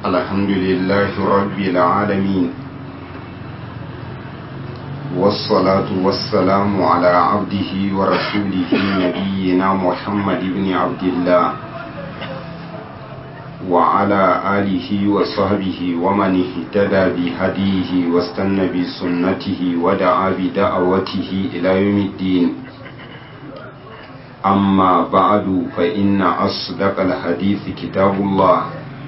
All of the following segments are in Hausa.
الحمد لله رب العالمين والصلاة والسلام على عبده ورسوله نبينا محمد بن عبد الله وعلى آله وصحبه ومن اهتدى بهديه واستنى بسنته ودعا بدعوته إلى يوم الدين أما بعد فإن أصدق الحديث كتاب الله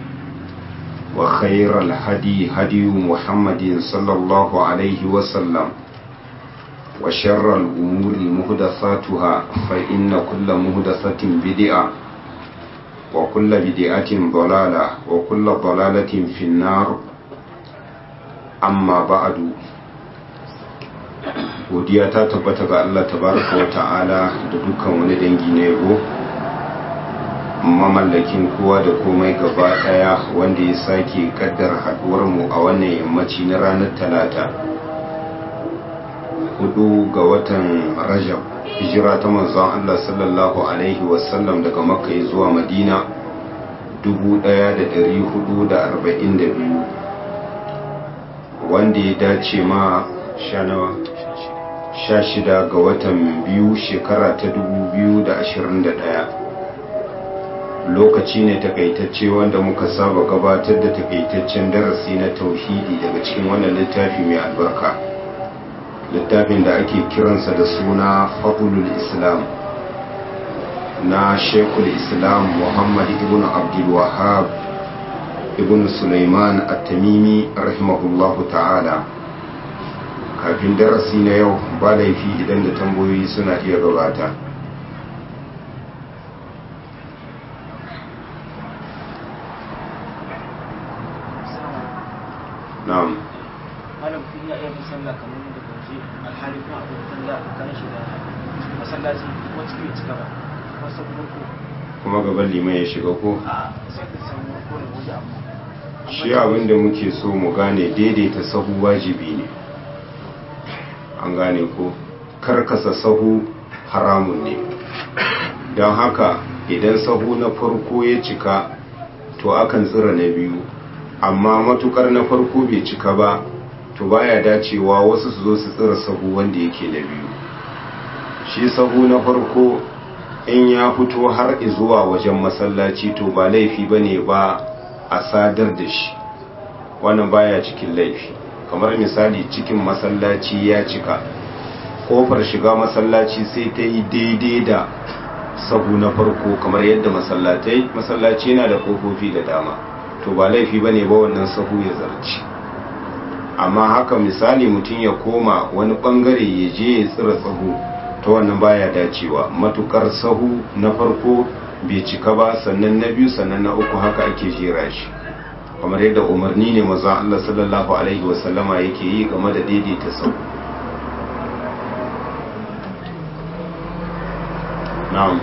وخير الهدي هدي محمد صلى الله عليه وسلم وشر الأمور مهدثاتها فإن كل مهدثة بدعة وكل بدعة ضلالة وكل ضلالة في النار أما بعد godiya ta tabbata ga Allah tabaraka wa ta'ala da dukkan wani dangi na yabo mamallakin kowa da komai gaba daya wanda ya sake kaddar haduwar mu a wannan yammaci na ranar talata hudu ga watan rajab hijira ta manzon Allah sallallahu alaihi wasallam daga makka zuwa madina 1442 wanda ya dace ma shanawa sha shida ga watan biyu shekara ta dubu biyu da ashirin da ɗaya lokaci ne takaitacce wanda muka saba gabatar da takaitaccen darasi na tauhidi daga cikin wannan littafi mai albarka littafin da ake kiransa da suna fadlul islam na shekul islam muhammad ibn abdul wahab ibn sulaiman at-tamimi rahimahullahu ta'ala kafin darasi na yau ba laifi idan da tambayoyi suna iya gabata na'am malam kun ya iya sallah kamar da kauje alhali kuma akwai sallah kan shi da masallaci kuma cikin cika ba wasu kuma ko kuma gaban liman ya shiga ko a sai ka samu ko da waje amma shi abin da muke so mu gane daidaita sahu wajibi ne an gane ko karkasa sahu haramun ne don haka idan sahu na farko ya cika to akan tsira na biyu amma matukar na farko bai cika ba to baya dacewa wasu su zo su tsira sahu wanda yake na biyu shi sahu na farko in ya fito har zuwa wajen masallaci to ba laifi bane ba a sadar da shi wannan baya cikin laifi kamar misali cikin masallaci ya cika kofar shiga masallaci sai ta yi daidai da sahu na farko kamar yadda masallatai masallaci yana da kofofi da dama to ba laifi ba ne ba wannan sahu ya zarci amma haka misali mutum ya koma wani bangare ya je ya tsira sahu ta wannan baya dacewa matukar sahu na farko bai cika ba sannan na biyu sannan na uku haka ake jera shi kamar yadda umarni ne maza Allah sallallahu Alaihi wasallama yake yi game da daidaita sau na'am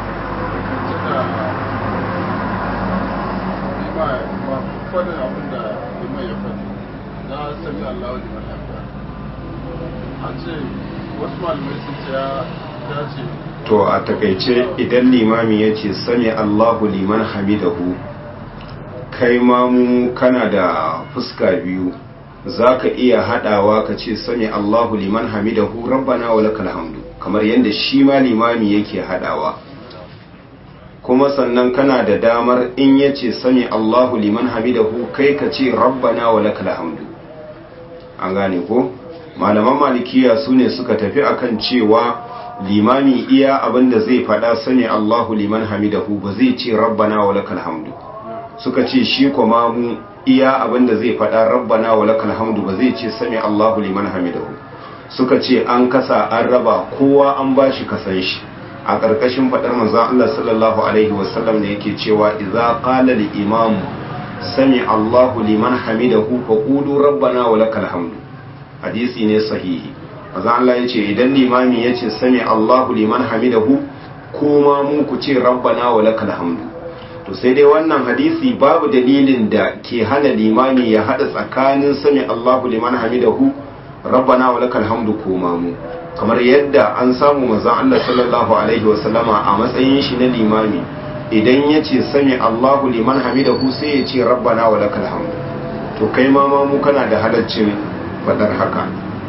faɗin abin da liman ya faɗi na sami Allah liman hamda an ce wasu malamai sun ce ya dace to a takaice idan limami ya ce sami Allahu liman hamidahu kai mamu kana da fuska biyu za ka iya haɗawa ka ce sami Allahu liman hamidahu rabbana wa lakal hamdu kamar yadda shi ma limami yake haɗawa kuma sannan kana da damar in ya ce sami Allahu liman hamidahu kai ka ce rabbana wa lakal hamdu an gane ko malaman malikiya su ne suka tafi akan cewa limami iya abinda zai faɗa sami Allahu liman hamidahu ba zai ce rabbana wa lakal hamdu suka ce shi kuma mu iya abinda zai faɗa rabbana wa lakal hamdu ba zai ce sami Allahu liman hamidahu suka ce an kasa an raba kowa an bashi kasan shi a ƙarƙashin faɗar manzon Allah sallallahu alaihi wasallam ne yake cewa idza qala al imam sami Allahu liman hamidahu fa qulu rabbana wa lakal hamdu hadisi ne sahihi manzon Allah yace idan limami yace sami Allahu liman hamidahu kuma mu ku ce rabbana wa lakal hamdu to sai dai wannan hadisi babu dalilin da ke hana limami ya hada tsakanin sami Allahu liman hamidahu rabbana wa lakal hamdu kuma mu kamar yadda an samu manzon Allah sallallahu alaihi wa sallama a matsayin shi na limami idan ya ce sami Allahu liman hamidahu sai ya ce rabbana wa lakal hamdu to kai ma mu kana da halaccin fadar haka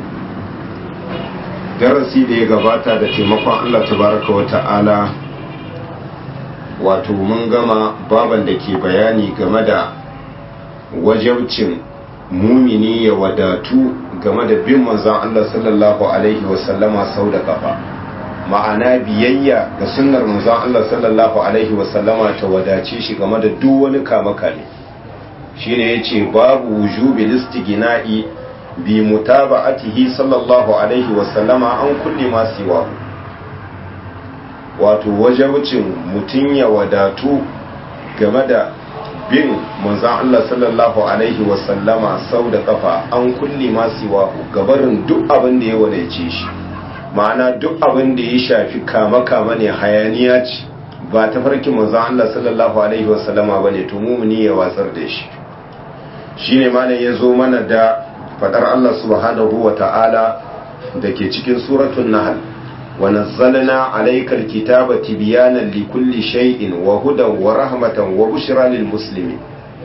darasi da ya gabata da taimakon Allah tabaraka wa ta'ala wato mun gama baban da ke bayani game da wajabcin mumini ya wadatu game da bin manzan Allah sallallahu alaihi wasallama sau da kafa ma'ana biyayya ga sunnar manzan Allah sallallahu alaihi wasallama ta wadace shi game da duk wani kame-kame shine yace babu wujubi listigina'i bi mutaba'atihi sallallahu alaihi wasallama an kulli ma siwa wato wajabcin mutun ya wadatu game da bin manzan Allah sallallahu alaihi wasallama sau da kafa an kulli ma siwa gabarin duk abin da ya wadace shi ma'ana duk abin da ya shafi kama-kama ne hayaniya ce ba ta farkin manzan Allah sallallahu alaihi wasallama bane to mumuni ya watsar da shi shine malam ya zo mana da fadar Allah subhanahu wa ta'ala da ke cikin suratun Nahl wa nazzalna alaykal kitaba tibyanan likulli shay'in wa hudan wa rahmatan wa bushra lil muslimin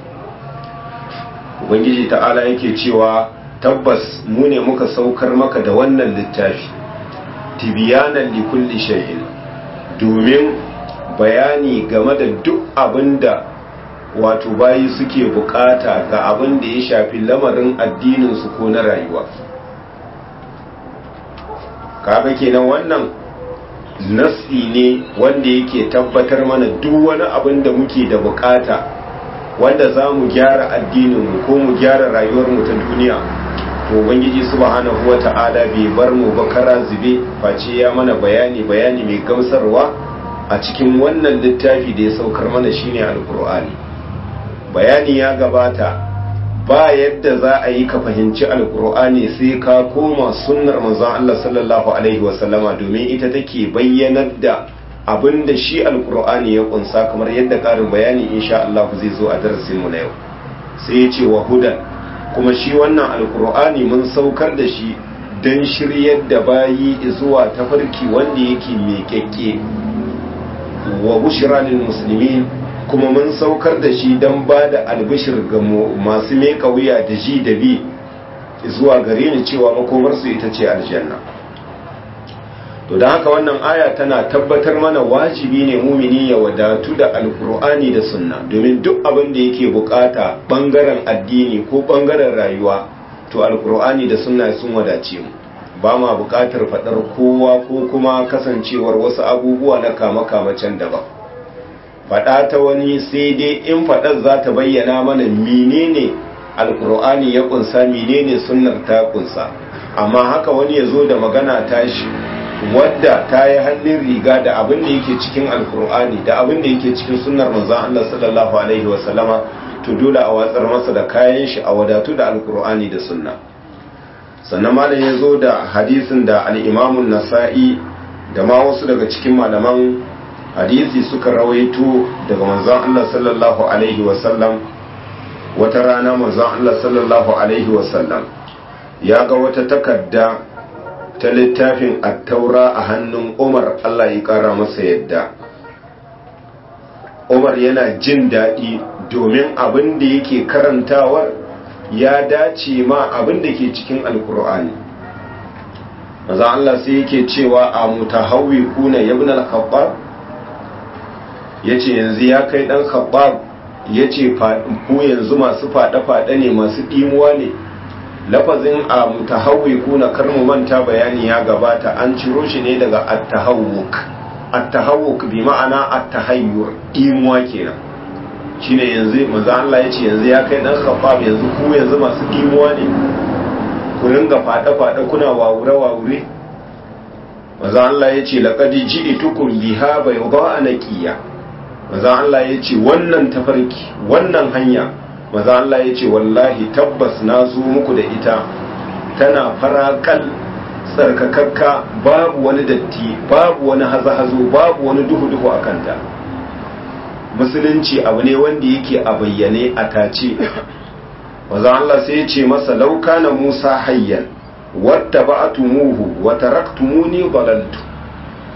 ubangiji ta'ala yake cewa tabbas mu ne muka saukar maka da wannan littafi tibyanan likulli shay'in domin bayani game da duk abinda wato bayi suke bukata ga abin da ya shafi lamarin addininsu ko na rayuwa kaga kenan wannan nasi ne wanda yake tabbatar mana duk wani abin da muke da bukata wanda za mu gyara addininmu ko mu gyara rayuwarmu ta duniya to ubangiji subhanahu wata'ala bai bar mu ba kara zube face ya mana bayani bayani mai gamsarwa a cikin wannan littafi da ya saukar mana shine alkur'ani bayani ya gabata ba yadda za a yi ka fahimci alkur'ani sai ka koma sunnar manzon Allah sallallahu alaihi wasallama domin ita take bayyanar da abin da shi alkur'ani ya kunsa kamar yadda karin bayani insha Allah zai zo a darasin mu na yau sai ya ce wa hudan kuma shi wannan alkur'ani mun saukar da shi don shiryar da bayi zuwa tafarki wanda yake miƙaƙƙe wa bushra lil muslimin kuma mun saukar da shi don ba da albishir ga masu meka wuya da ji da bi zuwa gare ni cewa makomarsu ita ce aljanna to don haka wannan aya tana tabbatar mana wajibi ne mumini ya wadatu da alkur'ani da sunna domin duk abin da yake bukata bangaren addini ko bangaren rayuwa to alkur'ani da sunna sun wadace mu ba ma bukatar faɗar kowa ko kuma kasancewar wasu abubuwa na kama-kama can daban faɗa ta wani sai dai in faɗar za ta bayyana mana menene alkur'ani ya kunsa menene sunnar ta kunsa amma haka wani ya zo da magana tashi wadda ta yi hannun riga da abin da yake cikin alkur'ani da abin da yake cikin sunnar manzon Allah sallallahu alaihi wasallama to dole a watsar masa da kayan shi a wadatu da alkur'ani da sunna sannan malam ya zo da hadisin da al-imamun nasa'i da ma wasu daga cikin malaman hadisi suka rawaito daga manzon Allah sallallahu alaihi wasallam wata rana manzon Allah sallallahu alaihi wasallam ya ga wata takarda ta littafin attaura a hannun Umar Allah ya kara masa yadda Umar yana jin daɗi domin abin da yake karantawar ya dace ma abin da ke cikin alkur'ani maza Allah sai yake cewa a mutahawwi kuna yabna al-khattab ya ce yanzu ya kai ɗan khabbab ya ce ku yanzu masu faɗe-faɗe ne masu ɗimuwa ne lafazin a mutahawwi kuna karmu manta bayani ya gabata an ciro shi ne daga attahawuk attahawuk bi ma'ana attahayyur ɗimuwa kenan shine yanzu manzo Allah ya ce yanzu ya kai ɗan khabbab yanzu ku yanzu masu ɗimuwa ne ku ringa faɗe-faɗe kuna wawure-wawure manzo Allah ya ce laqad ji'tukum biha bayda naqiya maza Allah ya ce wannan tafarki wannan hanya maza Allah ya ce wallahi tabbas na zo muku da ita tana farakal tsarkakakka babu wani datti babu wani hazo-hazo babu wani duhu-duhu a kanta musulunci abu ne wanda yake a bayyane a tace maza Allah sai ya ce masa lauka na musa hayyan wata ba'atumuhu wa taraktumuni balaltu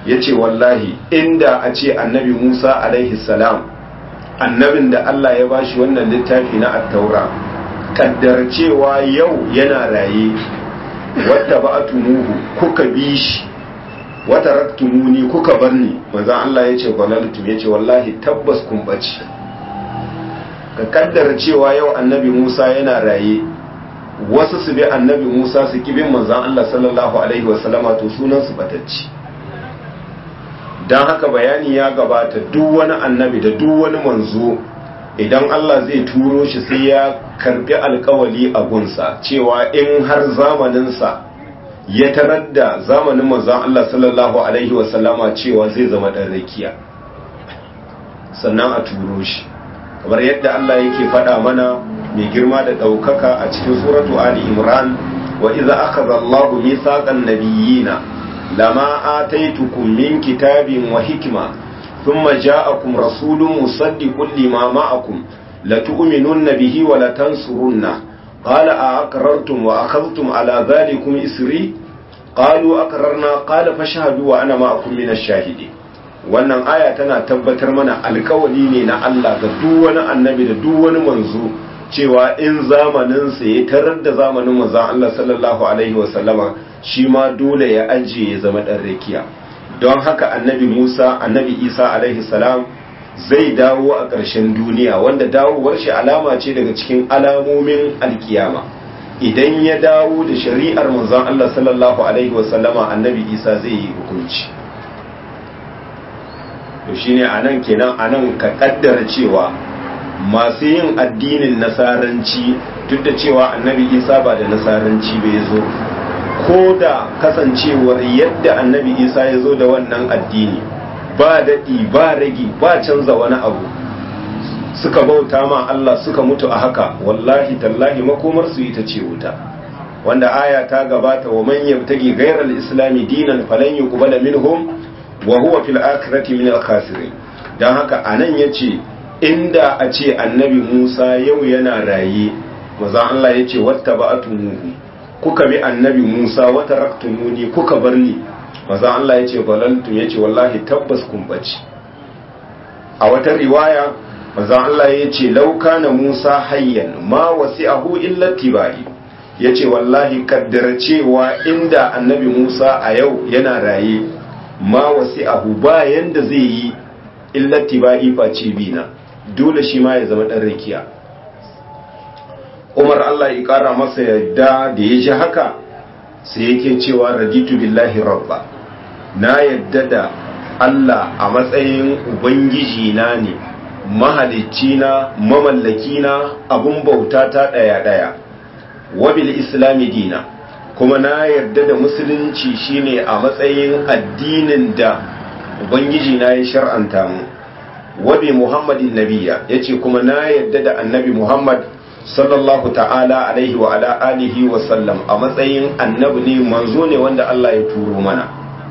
ya ce wallahi inda a ce annabi musa alaihi salam annabin da allah ya bashi wannan littafi na attaura kaddar cewa yau yana raye wata ba tumuhu kuka bi shi wata raktumuni kuka bar ni manzan allah ya ce gwalaltum ya ce wallahi tabbas kun ɓace ka kaddar cewa yau annabi musa yana raye wasu su bi annabi musa su kibin manzan allah sallallahu alaihi wasallama to sunan su batacci don haka bayani ya gabata duk wani annabi da duk wani manzo idan Allah zai turo shi sai ya karbi alkawali a gunsa cewa in har zamaninsa ya tarar da zamanin manzon Allah sallallahu alaihi wasallama cewa zai zama ɗan rakiya sannan a turo shi kamar yadda Allah yake faɗa mana mai girma da ɗaukaka a cikin suratu Ali Imran wa iza akhadha Allahu mithaqan nabiyyina لما آتيتكم من كتاب وحكمة ثم جاءكم رسول مصدق لما معكم لتؤمنن به ولتنصرنه قال أأقررتم وأخذتم على ذلكم إسري قالوا أقررنا قال فاشهدوا وأنا معكم من الشاهدين wannan aya tana tabbatar mana alkawali ne na Allah ga duk wani annabi da duk wani manzo cewa in zamaninsa ya tarar da zamanin manzon Allah sallallahu alaihi wasallama shi ma dole ya ajiye ya zama ɗan rakiya don haka annabi musa annabi isa alaihi salam zai dawo a ƙarshen duniya wanda dawowar shi alama ce daga cikin alamomin alkiyama idan ya dawo da shari'ar manzon allah sallallahu alaihi wasallama annabi isa zai yi hukunci to shine anan kenan anan ka kaddara cewa masu yin addinin nasaranci duk da cewa annabi isa ba da nasaranci bai zo ko da kasancewar yadda annabi isa ya zo da wannan addini ba daɗi ba ragi ba canza wani abu suka bauta ma Allah suka mutu a haka wallahi tallahi makomar su ita ce wuta wanda aya ta gabata wa man yabtagi ghayral islami dinan falan yuqbala minhum wa huwa fil akhirati min al khasirin dan haka anan yace inda a ce annabi Musa yau yana raye maza Allah yace wattaba'atumuhu kuka bi annabi Musa wata raktumuni kuka bar ni maza Allah ya ce balaltum ya ce wallahi tabbas kun bace a wata riwaya maza Allah ya ce lauka na Musa hayyan ma wasi'ahu illa tibai ya ce wallahi kaddara cewa inda annabi Musa a yau yana raye ma wasi'ahu ba yanda zai yi illa tibai face bina dole shi ma ya zama dan rakiya umar Allah ya kara masa yadda da ya ji haka sai yake cewa raditu billahi rabba na yadda da Allah a matsayin ubangiji na ne mahalicci na mamallaki na abun bauta ta daya daya wabil islami dina kuma na yarda da musulunci shine a matsayin addinin da ubangiji na ya shar'anta mu wabi muhammadin nabiya yace kuma na yarda da annabi muhammad sallallahu ta'ala alaihi wa ala alihi wa sallam a matsayin annabi ne manzo ne wanda Allah ya turo mana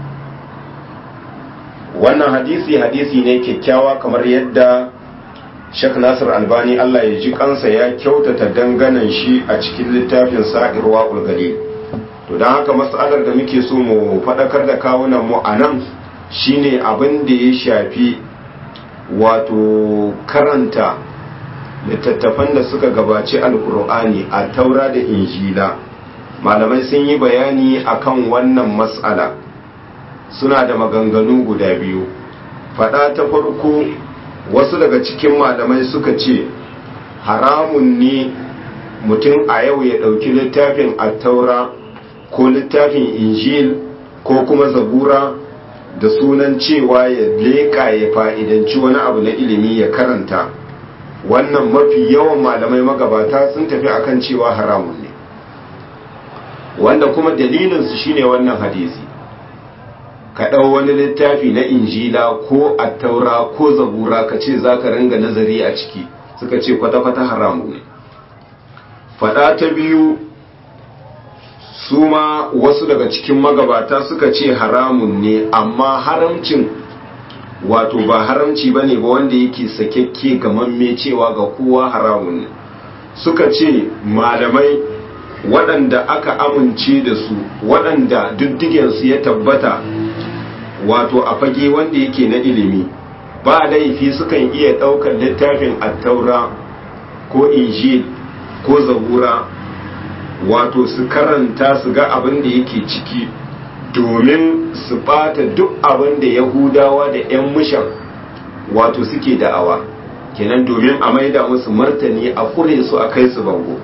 wannan hadisi hadisi ne kyakkyawa kamar yadda Sheikh Nasir Albani Allah ya ji kansa ya kyautata danganan shi a cikin littafin Sa'irwa Ulgali to dan haka mas'alar da muke so mu fadakar da kawunan mu anan shine abin da ya shafi wato karanta littattafan da suka gabaci alkur'ani a taura da injila malamai sun yi bayani akan wannan matsala suna da maganganu guda biyu fada ta farko wasu daga cikin malamai suka ce haramun ne mutum a yau ya ɗauki littafin attaura ko littafin injil ko kuma zabura da sunan cewa ya leƙa ya fa'idanci wani abu na ilimi ya karanta wannan mafi yawan malamai magabata sun tafi akan cewa haramun ne wanda kuma dalilinsu shine wannan hadisi ka ɗau wani littafi na injila ko attaura ko zabura ka ce za ka ringa nazari a ciki suka ce kwata-kwata haramu ne faɗa ta biyu su ma wasu daga cikin magabata suka ce haramun ne amma haramcin wato ba haramci ba ne ba wanda yake sakekke gamamme cewa ga kowa haramun ne suka ce malamai waɗanda aka amince da su waɗanda diddigensu ya tabbata wato a fage wanda yake na ilimi ba laifi sukan iya ɗaukar littafin attaura ko injil ko zabura wato su karanta su ga abin da yake ciki domin su bata duk abin da yahudawa da 'yan mushan wato suke da'awa kenan domin a maida musu martani a kure su a kai su bango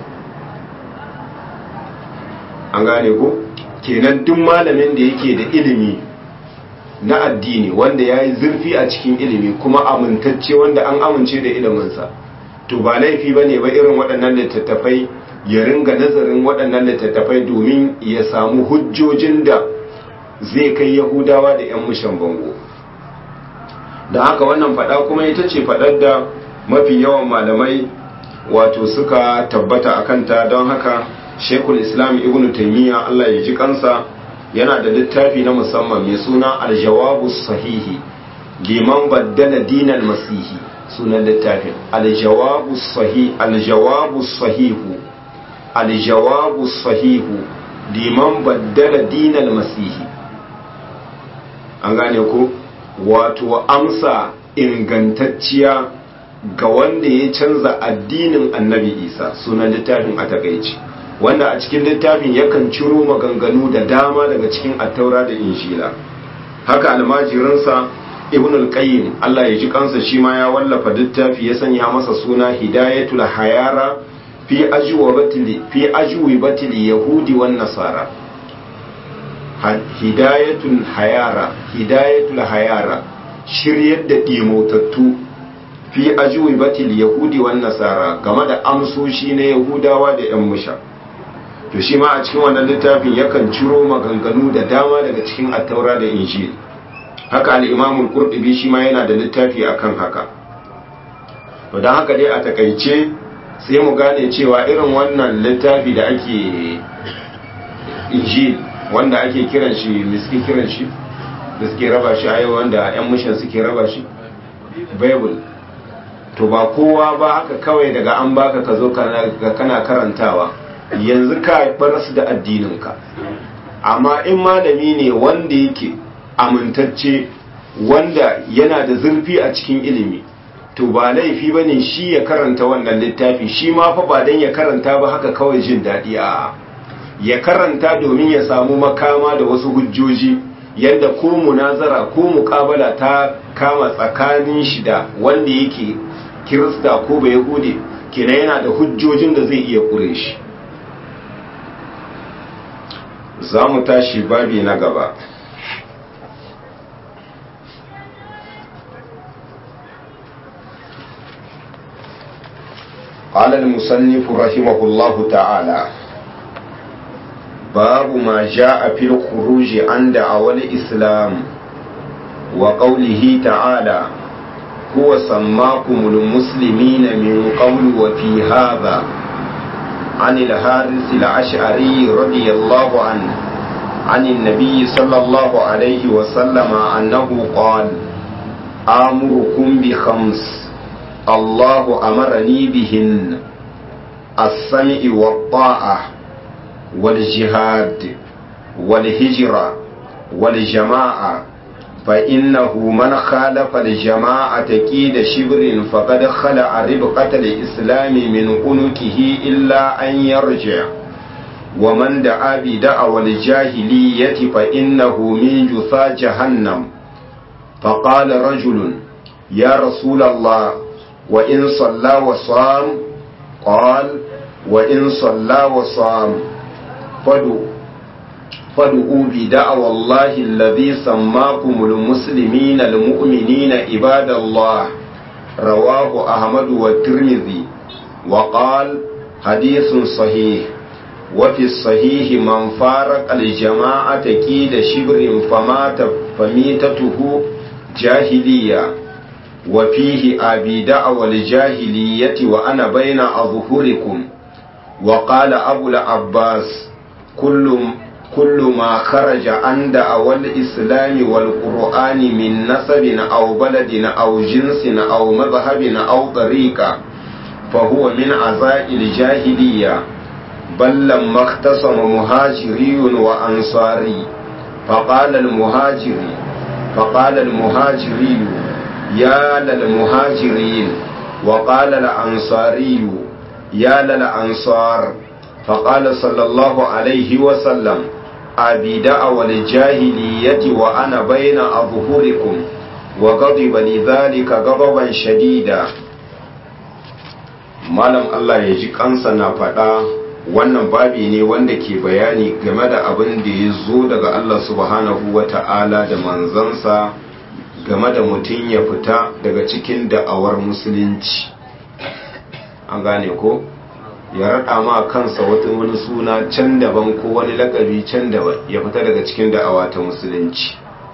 an gane ko kenan duk malamin da yake da ilimi na addini wanda ya yi zurfi a cikin ilimi kuma amintacce wanda an amince da iliminsa to ba laifi ba ne ba irin waɗannan littattafai ya ringa nazarin waɗannan littattafai domin ya samu hujjojin da zai kai yahudawa da 'yan mushan bango da haka wannan faɗa kuma ita ce faɗar da mafi yawan malamai wato suka tabbata a kanta don haka shekul islam ibn taimiyya allah ya ji kansa yana da littafi na musamman mai suna aljawabu sahihi liman baddala dinal masihi sunan littafin aljawabu sahihi aljawabu sahihu aljawabu sahihu liman baddala dinal masihi an gane ko wato amsa ingantacciya ga wanda ya canza addinin annabi isa sunan littafin a takaici wanda a cikin littafin yakan ciro maganganu da dama daga cikin attaura da injila haka almajirinsa ibn al-qayyim Allah ya ji kansa shi ma ya wallafa littafi ya sanya masa suna hidayatul hayara fi ajwabatil fi ajwibatil yahudi wan nasara hidayatul hayara hidayatul hayara shiryar da dimotattu fi ajwibatil yahudi wan nasara game da amsoshi na yahudawa da yan musha to shi ma a cikin wannan littafin yakan ciro maganganu da dama daga cikin attaura da injil haka al-imamul qurtubi shi ma yana da littafi akan haka to dan haka dai a takaice sai mu gane cewa irin wannan littafi da ake injil wanda ake kiran shi miski kiran shi da suke raba shi a yau wanda 'yan mishan suke raba shi bible to ba kowa ba haka kawai daga an baka ka zo kana karantawa yanzu ka baras da addininka amma in malami ne wanda yake amintacce wanda yana da zurfi a cikin ilimi to ba laifi ba ne shi ya karanta wannan littafi shi ma fa ba don ya karanta ba haka kawai jin daɗi a ya karanta domin ya samu makama da wasu hujjoji yadda ko munazara ko mukabala ta kama tsakanin shi da wanda yake kirista ko bai hude kina yana da hujjojin da zai iya kure shi za mu tashi babi na gaba قال المصنف رحمه الله تعالى باب ما جاء في الخروج عن دعوى الإسلام وقوله تعالى هو سماكم المسلمين من قبل وفي هذا عن الحارث الأشعري رضي الله عنه عن النبي صلى الله عليه وسلم أنه قال آمركم بخمس الله أمرني بهن السمع والطاعة والجهاد والهجرة والجماعة فإنه من خالف الجماعة كيد شبر فقد خلع ربقة الإسلام من عنقه إلا أن يرجع ومن دعا بدعوى الجاهلية فإنه من جثى جهنم فقال رجل يا رسول الله وإن صلى وصام قال وإن صلى وصام فدعوا فادعوا بدعوى الله الذي سماكم المسلمين المؤمنين عباد الله رواه أحمد والترمذي وقال حديث صحيح وفي الصحيح من فارق الجماعة كيد شبر فمات فميتته جاهلية وفيه أبي دعوى الجاهلية وأنا بين أظهركم وقال أبو العباس كل كل ما خرج عن دعوى الإسلام والقرآن من نسب أو بلد أو جنس أو مذهب أو طريقة فهو من عزاء الجاهلية بل لما اختصم مهاجري وأنصاري فقال المهاجري فقال المهاجري يا للمهاجرين وقال الأنصاري يا للأنصار فقال صلى الله عليه وسلم أبي دعوى الجاهلية وأنا بين أظهركم وغضب لذلك غضبا شديدا malam Allah ya ji kansa na faɗa wannan babi ne wanda ke bayani game da abin da ya zo daga Allah subhanahu wa ta'ala da manzansa game da mutum ya fita daga cikin da'awar musulunci an gane ko ya raɗa ma kansa wata wani suna can daban ko wani lakabi can daban ya fita daga cikin da'awa ta musulunci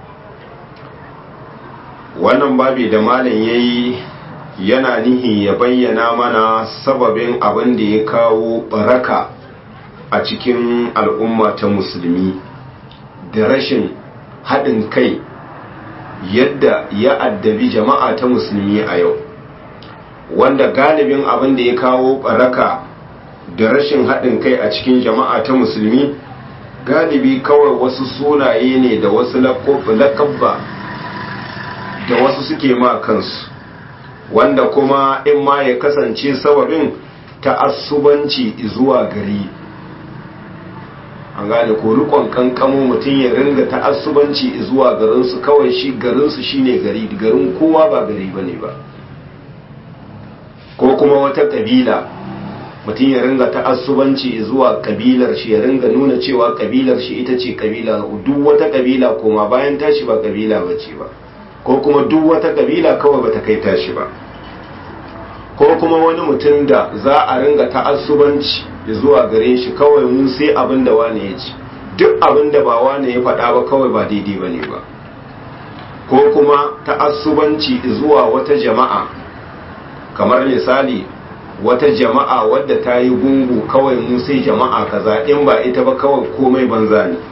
wannan babi da malam ya yi yana nihi ya bayyana mana sababin abin da ya kawo baraka a cikin al'umma ta musulmi da rashin haɗin kai yadda ya addabi jama'a ta musulmi a yau wanda galibin abin da ya kawo baraka da rashin haɗin kai a cikin jama'a ta musulmi galibi kawai wasu sunaye ne da wasu lakabba da wasu suke ma kansu wanda kuma in ma ya kasance sababin ta'assubanci zuwa gari an gane ko rikon kankamo mutum ya ringa ta'assubanci zuwa garinsu kawai shi garinsu shine gari garin kowa ba gari bane ba ko kuma wata kabila mutum ya ringa ta'assubanci zuwa kabilar shi ya ringa nuna cewa kabilar shi ita ce kabila duk wata kabila kuma bayan tashi ba kabila bace ba ko kuma duk wata kabila kawai bata kai tashi ba ko kuma wani mutum da za a ringa ta'assubanci zuwa gare shi kawai mun sai abin da wane ya ci duk abin da ba wane ya faɗa ba kawai ba daidai ba ne ba ko kuma ta'assubanci zuwa wata jama'a kamar misali wata jama'a wadda ta yi gungu kawai mun sai jama'a kaza in ba ita ba kawai komai banza ne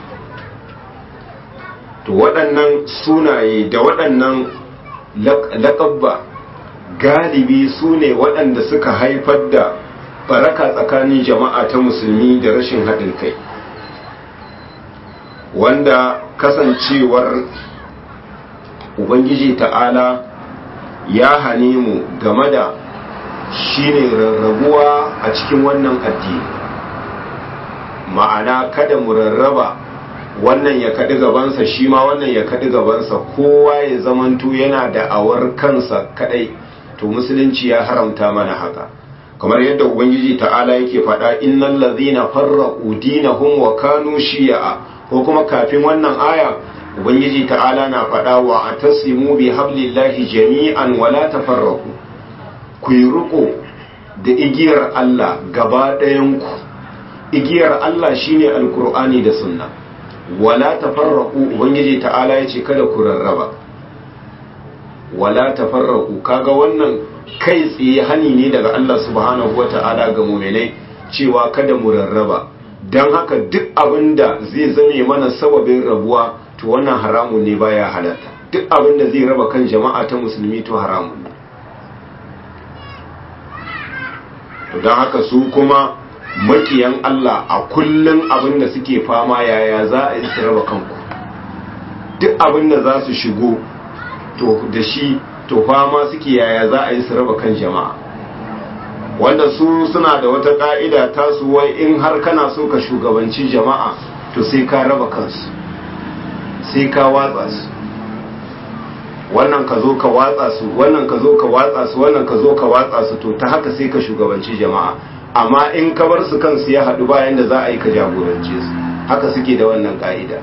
to waɗannan sunaye da waɗannan laƙabba galibi su ne waɗanda suka haifar da baraka tsakanin jama'a ta musulmi da rashin haɗin kai wanda kasancewar ubangiji ta'ala ya hane mu game da shine rarrabuwa a cikin wannan addini ma'ana kada mu rarraba wannan ya kaɗi gabansa shi ma wannan ya kaɗi gabansa kowa ya zamanto yana da awar kansa kaɗai to musulunci ya haramta mana haka kamar yadda ubangiji ta'ala yake faɗa innal ladhina farraqu dinahum wa kanu shi'a ko kuma kafin wannan aya ubangiji ta'ala na faɗa wa atasimu bi hablillahi jami'an wa la tafarraqu ku yi riko da igiyar Allah gaba ɗayan ku igiyar Allah shine alkur'ani da sunna wala tafarraqu ubangiji ta'ala yace kada ku rarraba wala tafarraqu kaga wannan kai tsaye hani ne daga Allah subhanahu wata'ala ga mu'minai cewa kada mu rarraba dan haka duk abinda zai zame mana sababin rabuwa to wannan haramun ne baya halatta duk abinda zai raba kan jama'a ta musulmi to haramun ne to dan haka su kuma makiyan Allah a kullum abin da suke fama yaya za a yi su raba kanku duk abin da za su shigo to da shi to fama suke yaya za a yi su raba kan jama'a wanda su suna da wata ka'ida tasu wai in har kana so ka shugabanci jama'a to sai ka raba kansu sai ka watsa su wannan ka zo ka watsa su wannan ka zo ka watsa su wannan ka zo ka watsa su to ta haka sai ka shugabanci jama'a amma in ka bar su kansu ya haɗu bayan da za a yi ka jagorance su haka suke da wannan ƙa'ida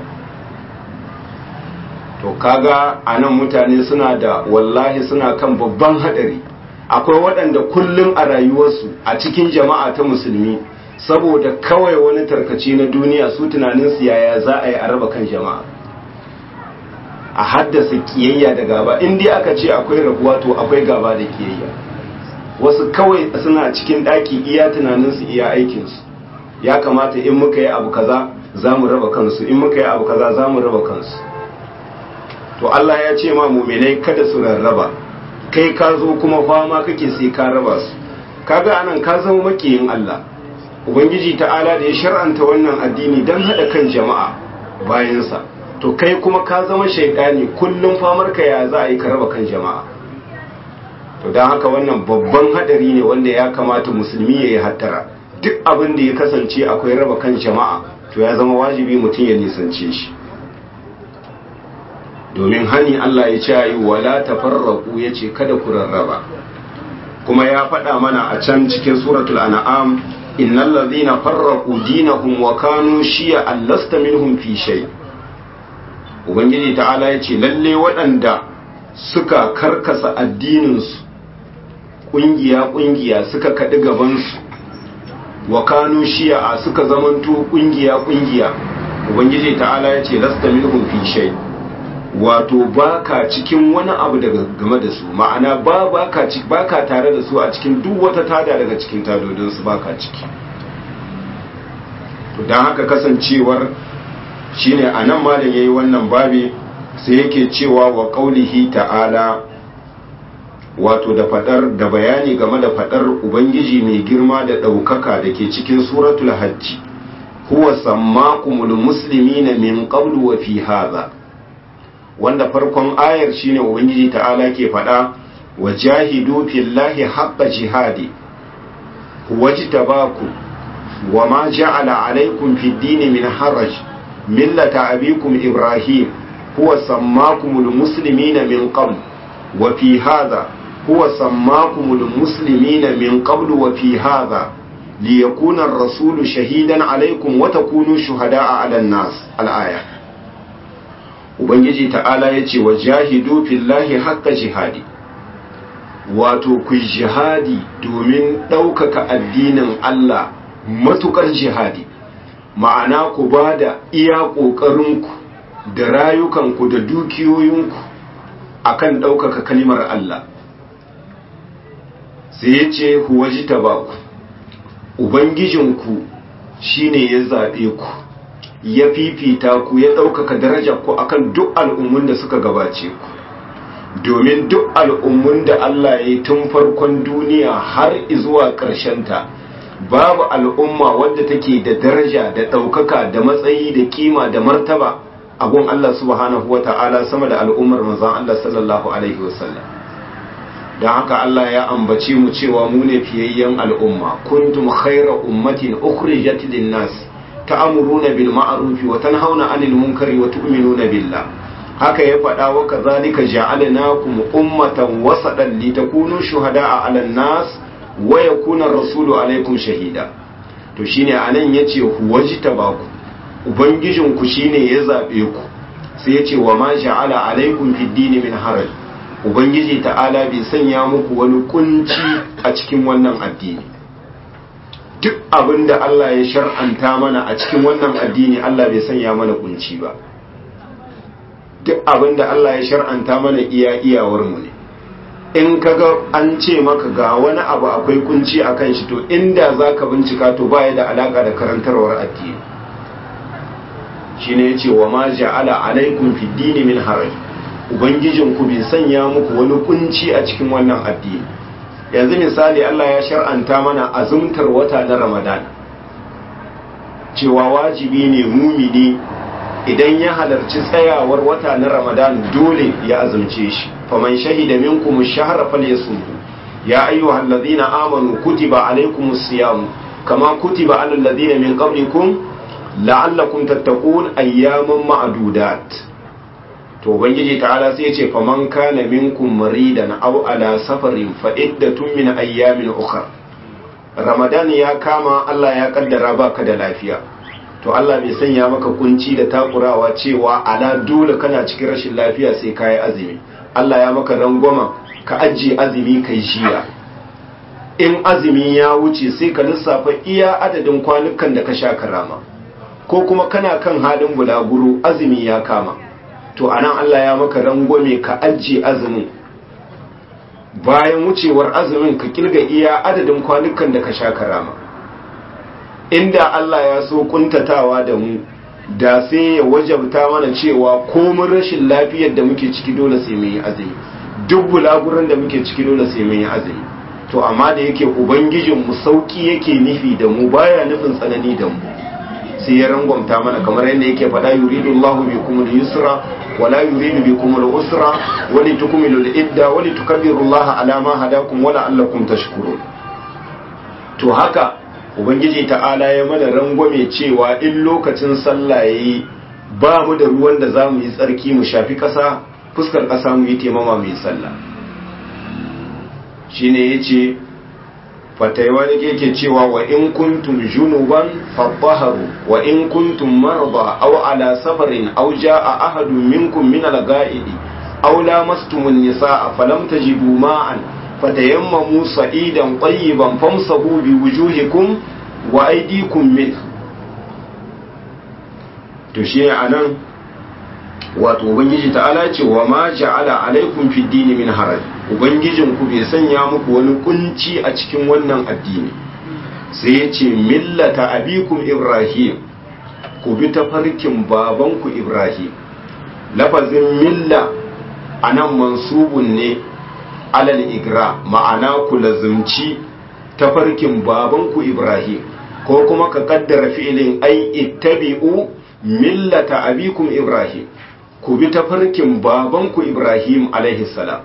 to kaga a nan mutane suna da wallahi suna kan babban haɗari akwai waɗanda kullum a rayuwarsu a cikin jama'a ta musulmi saboda kawai wani tarkace na duniya su tunaninsu yaya za a yi a raba kan jama'a a haddasa kiyayya da gaba in dai aka ce akwai rabuwa to akwai gaba da kiyayya wasu kawai suna cikin ɗaki iya tunaninsu iya aikinsu ya kamata in muka yi abu kaza za mu raba kansu in muka yi abu kaza za mu raba kansu to Allah ya ce ma muminai kada su rarraba kai ka zo kuma fama kake sai ka raba su kaga anan ka zama makiyin Allah ubangiji ta'ala da ya shar'anta wannan addini don haɗa kan jama'a bayansa to kai kuma ka zama shaidani kullum famar ka ya za a yi ka raba kan jama'a to don haka wannan babban hadari ne wanda ya kamata musulmi ya yi hattara duk abin da ya kasance akwai raba kan jama'a to ya zama wajibi mutum ya nisance shi domin hani Allah ya ce yi wala tafarraqu yace kada ku rarraba kuma ya faɗa mana a can cikin suratul an'am innal ladhina farraqu dinahum wa kanu shi'a lasta minhum fi shay ubangiji ta'ala yace lalle waɗanda suka karkasa addinin su kungiya kungiya suka kadi gaban su wa kanu shi'a suka zamanto kungiya kungiya ubangiji ta'ala yace lasta minhum fi shay wato baka cikin wani abu daga game da su ma'ana ba baka ci baka tare da su a cikin duk wata tada daga cikin tadodin su baka ciki to dan haka kasancewar shine anan malam yayi wannan babi sai yake cewa wa qaulihi ta'ala wato da fadar da bayani game da fadar ubangiji mai girma da daukaka dake cikin suratul hajj huwa sammakumul muslimina min qablu wa fi hadha wanda farkon ayar shine ubangiji ta'ala ke faɗa wa jahidu fillahi haqqa jihadi wajtabaku wa ma ja'ala alaykum fid dini min haraj millata abikum ibrahim huwa sammakumul muslimina min qabl wa fi hadha huwa sammakumul muslimina min qabl wa fi hadha liyakuna ar-rasulu shahidan alaykum wa takunu shuhada'a 'alan nas al-aya ubangiji ta'ala ya ce wa jahidu fillahi haqqa jihadi wato ku jihadi domin ɗaukaka addinin Allah matukar jihadi ma'ana ku ba da iya ƙoƙarinku da rayukanku da dukiyoyinku akan ɗaukaka kalimar Allah sai ya ce huwaji tabaku ubangijinku shine ya zaɓe ku ya fifita ku ya ɗaukaka darajar ku akan duk al'ummun da suka gabace ku domin duk al'ummun da Allah ya yi tun farkon duniya har zuwa ta, babu al'umma wadda take da daraja da ɗaukaka da matsayi da kima da martaba abun Allah subhanahu wa ta'ala sama da al'ummar manzon Allah sallallahu alaihi wasallam don haka Allah ya ambace mu cewa mu ne fiyayyen al'umma kuntum khaira ummatin ukhrijat lin-nas ta'amuruna bil ma'ruf wa tanhauna 'anil munkari wa tu'minuna billah haka ya faɗa wa kazalika ja'alnakum ummatan wasatan litakunu shuhada'a 'alan nas wa yakuna rasulu 'alaykum shahida to shine anan yace huwajtabaku ubangijin ku shine ya zabe ku sai yace wa ma ja'ala 'alaykum fid dini min haraj ubangiji ta'ala bai sanya muku wani kunci a cikin wannan addini duk abin da Allah ya shar'anta mana a cikin wannan addini Allah bai sanya mana kunci ba duk abin da Allah ya shar'anta mana iya iyawar mu ne in kaga an ce maka ga wani abu akwai kunci a kan shi to inda zaka bincika to baya da alaka da karantarwar addini shine yace wa ma ja'ala alaikum fid dini min haraj ubangijin ku bai sanya muku wani kunci a cikin wannan addini yanzu misali Allah ya shar'anta mana azumtar wata na Ramadan cewa wajibi ne mumini idan ya halarci tsayawar wata na Ramadan dole ya azumce shi faman shahida minkum ash-shahra falyasumhu ya ayyuhal ladhina amanu kutiba alaykumus siyam kama kutiba alal ladhina min qablikum la'allakum tattaqun ayyaman ma'dudat to ubangiji ta'ala sai ya ce faman kana minkum maridan aw ala safarin fa iddatun min ayyamin ukhra ramadan ya kama Allah ya kaddara baka da lafiya to Allah bai sanya maka kunci da takurawa cewa ala dole kana cikin rashin lafiya sai kai azumi Allah ya maka rangwama ka ajiye azumi kai jiya in azumi ya wuce sai ka lissafa iya adadin kwanukan da ka sha karama ko kuma kana kan halin bulaguro azumi ya kama to anan Allah ya maka rangwame ka ajiye azumin bayan wucewar azumin ka kirga iya adadin kwanukan da ka sha karama inda Allah ya so kuntatawa da mu da sai ya wajabta mana cewa komin rashin lafiyar da muke ciki dole sai mun yi azumi duk bulaguran da muke ciki dole sai mun yi azumi to amma da yake ubangijin mu sauki yake nufi da mu baya nufin tsanani da mu sai ya rangwamta mana kamar yadda yake faɗa yuridu Allahu bikum al-yusra wa la yuridu bikum al-usra wa litukmilu al-idda wa litukabbiru Allah ala ma hadakum wa la'allakum tashkurun to haka ubangiji ta'ala ya mana rangwame cewa in lokacin sallah yayi ba mu da ruwan da za mu yi tsarki mu shafi ƙasa fuskar ƙasa mu yi taimama mai sallah shine yace fataiwa da yake cewa wa in kuntum junuban fatahharu wa in kuntum marda aw ala safarin aw jaa ahadun minkum min al-ga'idi aw lamastum an-nisaa falam tajidu ma'an fatayammamu sa'idan tayyiban famsahu bi wujuhikum wa aydikum min to shi anan wato ubangiji ta'ala ce wa ma ja'ala alaikum fid dini min haraj ubangijinku bai sanya muku wani kunci a cikin wannan addini sai ya ce millata abikum ibrahim ku bi tafarkin babanku ibrahim lafazin milla a nan mansubun ne alal igra ma'ana ku lazumci tafarkin babanku ibrahim ko kuma ka kaddara fi'ilin ai ittabi'u millata abikum ibrahim ku bi tafarkin babanku ibrahim alaihi salam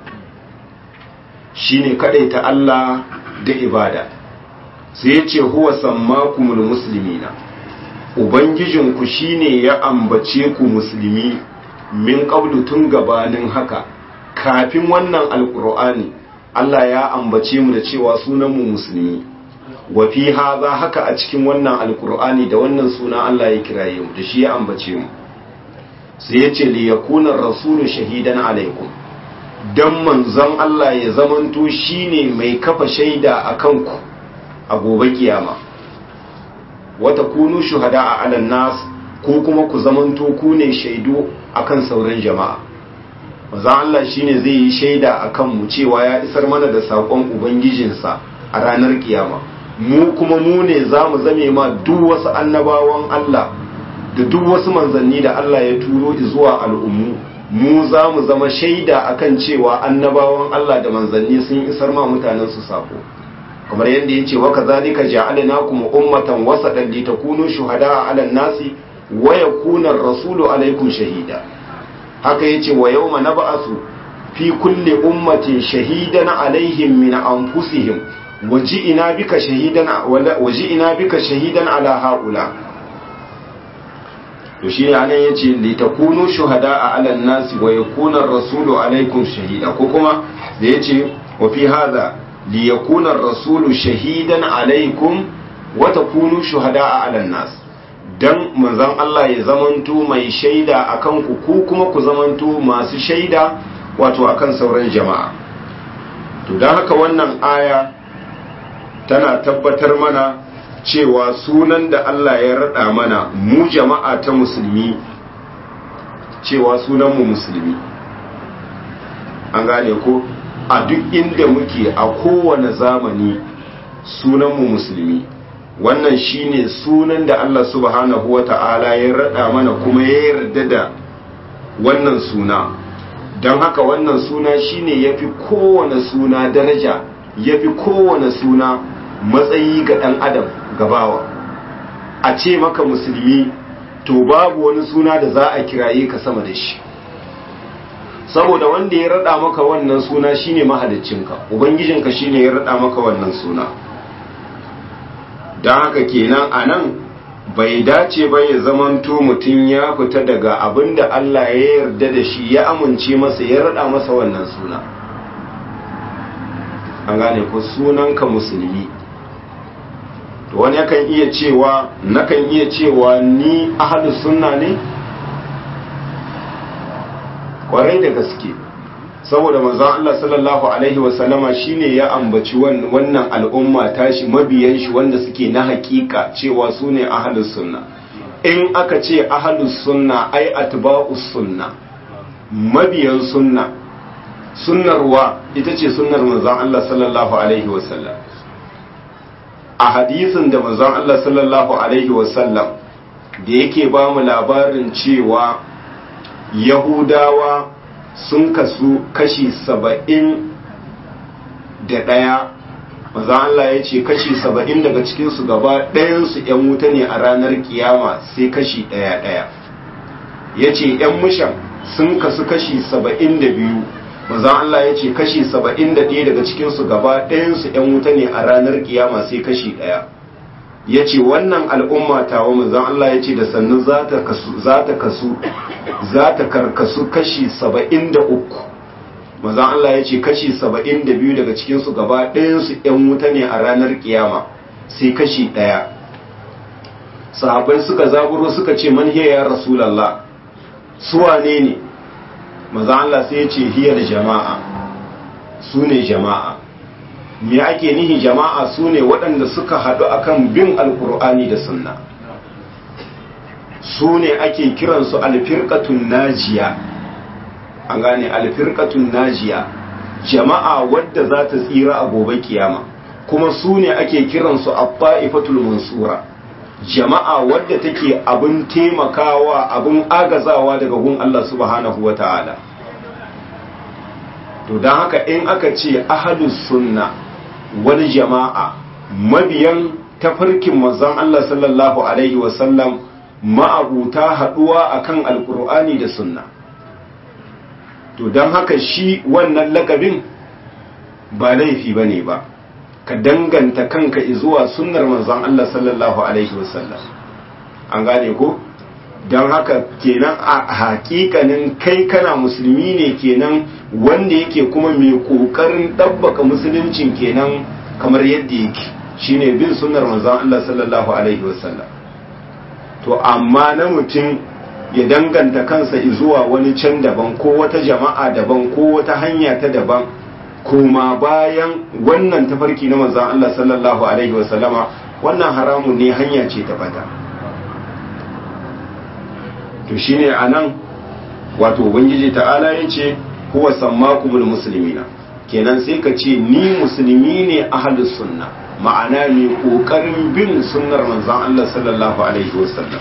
shine ta Allah da ibada sai ya ce huwa sammakumul muslimina ubangijinku shine ya ambace ku musulmi min qablu tun gabanin haka kafin wannan alqur'ani Allah ya ambace mu da cewa sunan mu musulmi wa fi hadha haka a cikin wannan alqur'ani da wannan suna Allah ya kiraye mu da shi ya ambace mu sai ya ce li yakuna rasulu shahidan alaikum don manzon Allah ya zamanto shine mai kafa shaida a kanku a gobe kiyama wata kunu shuhada a alan nas ko kuma ku zamanto ku ne shaidu akan sauran jama'a manzon Allah shine zai yi shaida a kanmu cewa ya isar mana da saƙon ubangijinsa a ranar kiyama mu kuma mu ne za mu zame ma duk wasu annabawan Allah da duk wasu manzanni da Allah ya turo zuwa al'ummu mu za mu zama shaida akan cewa annabawan Allah da manzanni sun isar ma mutanen su sako kamar yadda ya ce waka zalika ja'alnakum ummatan wasatan litakunu shuhada'a 'alan nasi wa yakuna ar-rasulu 'alaykum shahida haka yace wa yawma nab'asu fi kulli ummatin shahidan 'alayhim min anfusihim waji'ina bika shahidan waji'ina bika shahidan 'ala ha'ula to shi ne anan yace li takunu shuhada a alan nasi wa yakuna ar-rasulu alaikum shahida ko kuma da yace wa fi hadha li yakuna ar-rasulu shahidan alaikum wa takunu shuhada a alan nas dan manzon Allah ya zamanto mai shaida akan ku ku kuma ku zamanto masu shaida wato akan sauran jama'a to dan haka wannan aya tana tabbatar mana cewa sunan da Allah ya rada mana mu jama'a ta musulmi cewa sunanmu musulmi an gane ko a duk inda muke a kowane zamani sunanmu musulmi wannan shine sunan da Allah subhanahu wa ta'ala ya rada mana kuma ya yarda da wannan suna don haka wannan suna shine yafi kowane suna daraja yafi kowane suna matsayi ga ɗan adam gabawa a ce maka musulmi to babu wani suna da za a kiraye ka sama da shi saboda wanda ya rada maka wannan suna shine mahaliccinka ubangijinka shine ya rada maka wannan suna don haka kenan a nan bai dace ba ya zamanto mutum ya fita daga abin da Allah ya yarda da shi ya amince masa ya rada masa wannan suna an gane ko sunanka musulmi to wani yakan iya cewa nakan iya cewa ni ahlus sunna ne kwarai da gaske saboda manzon Allah sallallahu alaihi wasallama shine ya ambaci wannan al'umma tashi mabiyan shi wanda suke na hakika cewa su ne ahlus sunna in aka ce ahlus sunna ai atba'us sunna mabiyan sunna sunnarwa ita ce sunnar manzon Allah sallallahu alaihi wasallam a hadisin da manzon Allah sallallahu alaihi wasallam da yake ba mu labarin cewa yahudawa sun kasu kashi saba'in da ɗaya manzon Allah ya ce kashi saba'in daga cikinsu gaba ɗayansu ‘yan wuta ne a ranar kiyama sai kashi ɗaya ɗaya ya ce ‘yan mushan sun kasu kashi saba'in da biyu manzon Allah ya ce kashi saba'in da ɗaya daga cikinsu gaba ɗayansu ‘yan wuta ne a ranar kiyama sai kashi ɗaya ya ce wannan al'umma tawa manzon Allah ya ce da sannu za ta kasu za ta karkasu kashi saba'in da uku manzon Allah ya ce kashi saba'in da biyu daga cikinsu gaba ɗayansu ‘yan wuta ne a ranar kiyama sai kashi ɗaya sahabai suka zaburo suka ce man hiya ya rasulallah su wane ne manzon Allah sai ya ce hiyar jama'a su ne jama'a me ake nihi jama'a su ne waɗanda suka haɗu akan bin alkur'ani da sunna su ne ake kiransu alfirkatun najiya an gane alfirkatun najiya jama'a wadda za ta tsira a gobe kiyama kuma su ne ake kiransu abba'ifatul mansura jama'a wadda take abin taimakawa abin agazawa daga gun Allah subhanahu wa ta'ala to don haka in aka ce ahadus sunna wani jama'a mabiyan tafarkin manzon Allah sallallahu alaihi wasallam ma'abuta haɗuwa akan alkur'ani da sunna to don haka shi wannan lakabin ba laifi ba ne ba ka danganta kanka zuwa sunnar manzon Allah sallallahu alaihi wasallam an gane ko don haka kenan a hakikanin kai kana musulmi ne kenan wanda yake kuma mai kokarin ɗabbaka musuluncin kenan kamar yadda yake shine bin sunnar manzon Allah sallallahu alaihi wasallam to amma na mutum ya danganta kansa zuwa wani can daban ko wata jama'a daban ko wata hanya ta daban kuma bayan wannan tafarki na manzon Allah sallallahu alaihi wasallama wannan haramun ne hanya ce ta fata to shine anan wato ubangiji ta'ala yace huwa sammakumul muslimina kenan sai ka ce ni musulmi ne ahlus sunna ma'ana ne kokarin bin sunnar manzon Allah sallallahu alaihi wasallam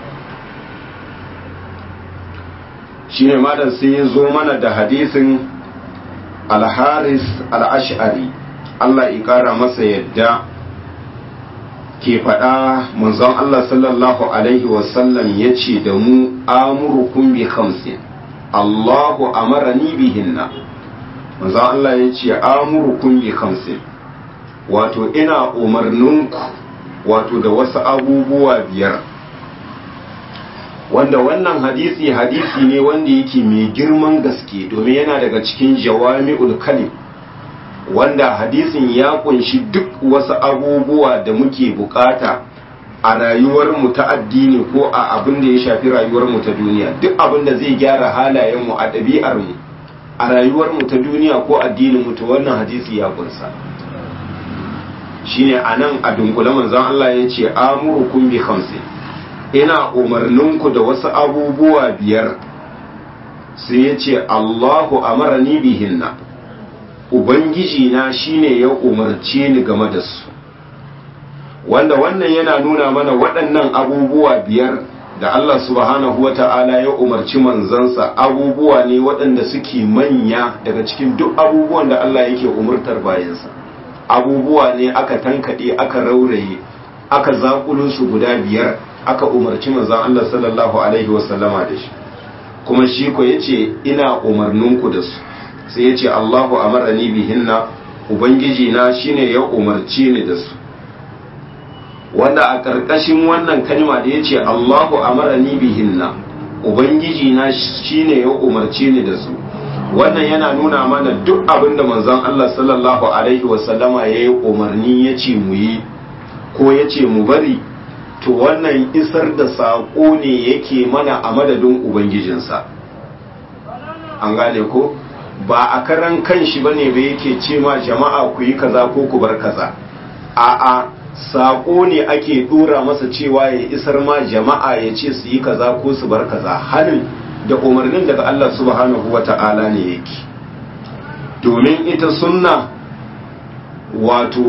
shine malam sai ya zo mana da hadisin al-haris al-ash'ari Allah ya kara masa yadda ke faɗa manzon Allah sallallahu alaihi wasallam ya ce da mu amurukum bi khamsin Allahu amarani bihinna manzon Allah ya ce amurukum bi khamsin wato ina umarninku wato da wasu abubuwa biyar wanda wannan hadisi hadisi ne wanda yake mai girman gaske domin yana daga cikin jawami'ul kalim wanda hadisin ya kunshi duk wasu abubuwa da muke bukata a rayuwarmu ta addini ko a abin da ya shafi rayuwarmu ta duniya duk abin da zai gyara halayenmu a ɗabi'armu a rayuwarmu ta duniya ko addininmu ta wannan hadisi ya kunsa shine anan a dunkule manzon Allah ya ce amurukum bi khamsin ina umarninku da wasu abubuwa biyar sai ya ce Allahu amarani bihinna ubangiji na shine ya umarce ni game da su wanda wannan yana nuna mana waɗannan abubuwa biyar da Allah subhanahu wa ta'ala ya umarci manzansa abubuwa ne waɗanda suke manya daga cikin duk abubuwan da Allah yake umurtar bayansa abubuwa ne aka tankaɗe aka rauraye aka zaƙulo su guda biyar aka umarci manzan Allah sallallahu alaihi wasallama da shi kuma shi ko yace ina umarninku da su sai yace Allahu amarani bihinna ubangiji na shine ya umarci ni da su wanda a ƙarƙashin wannan kalma da yace Allahu amarani bihinna ubangiji na shine ya umarci ni da su wannan yana nuna mana duk abin da manzon Allah sallallahu alaihi wasallama ya yi umarni ya ce mu yi ko ya ce mu bari to wannan isar da saƙo ne yake mana a madadin ubangijinsa an gane ko ba a karan kan shi bane ba yake ce ma jama'a ku yi kaza ko ku bar kaza a'a saƙo ne ake ɗora masa cewa ya isar ma jama'a ya ce su yi kaza ko su bar kaza hanin da umarnin daga Allah subhanahu wa ta'ala ne yake domin ita sunna wato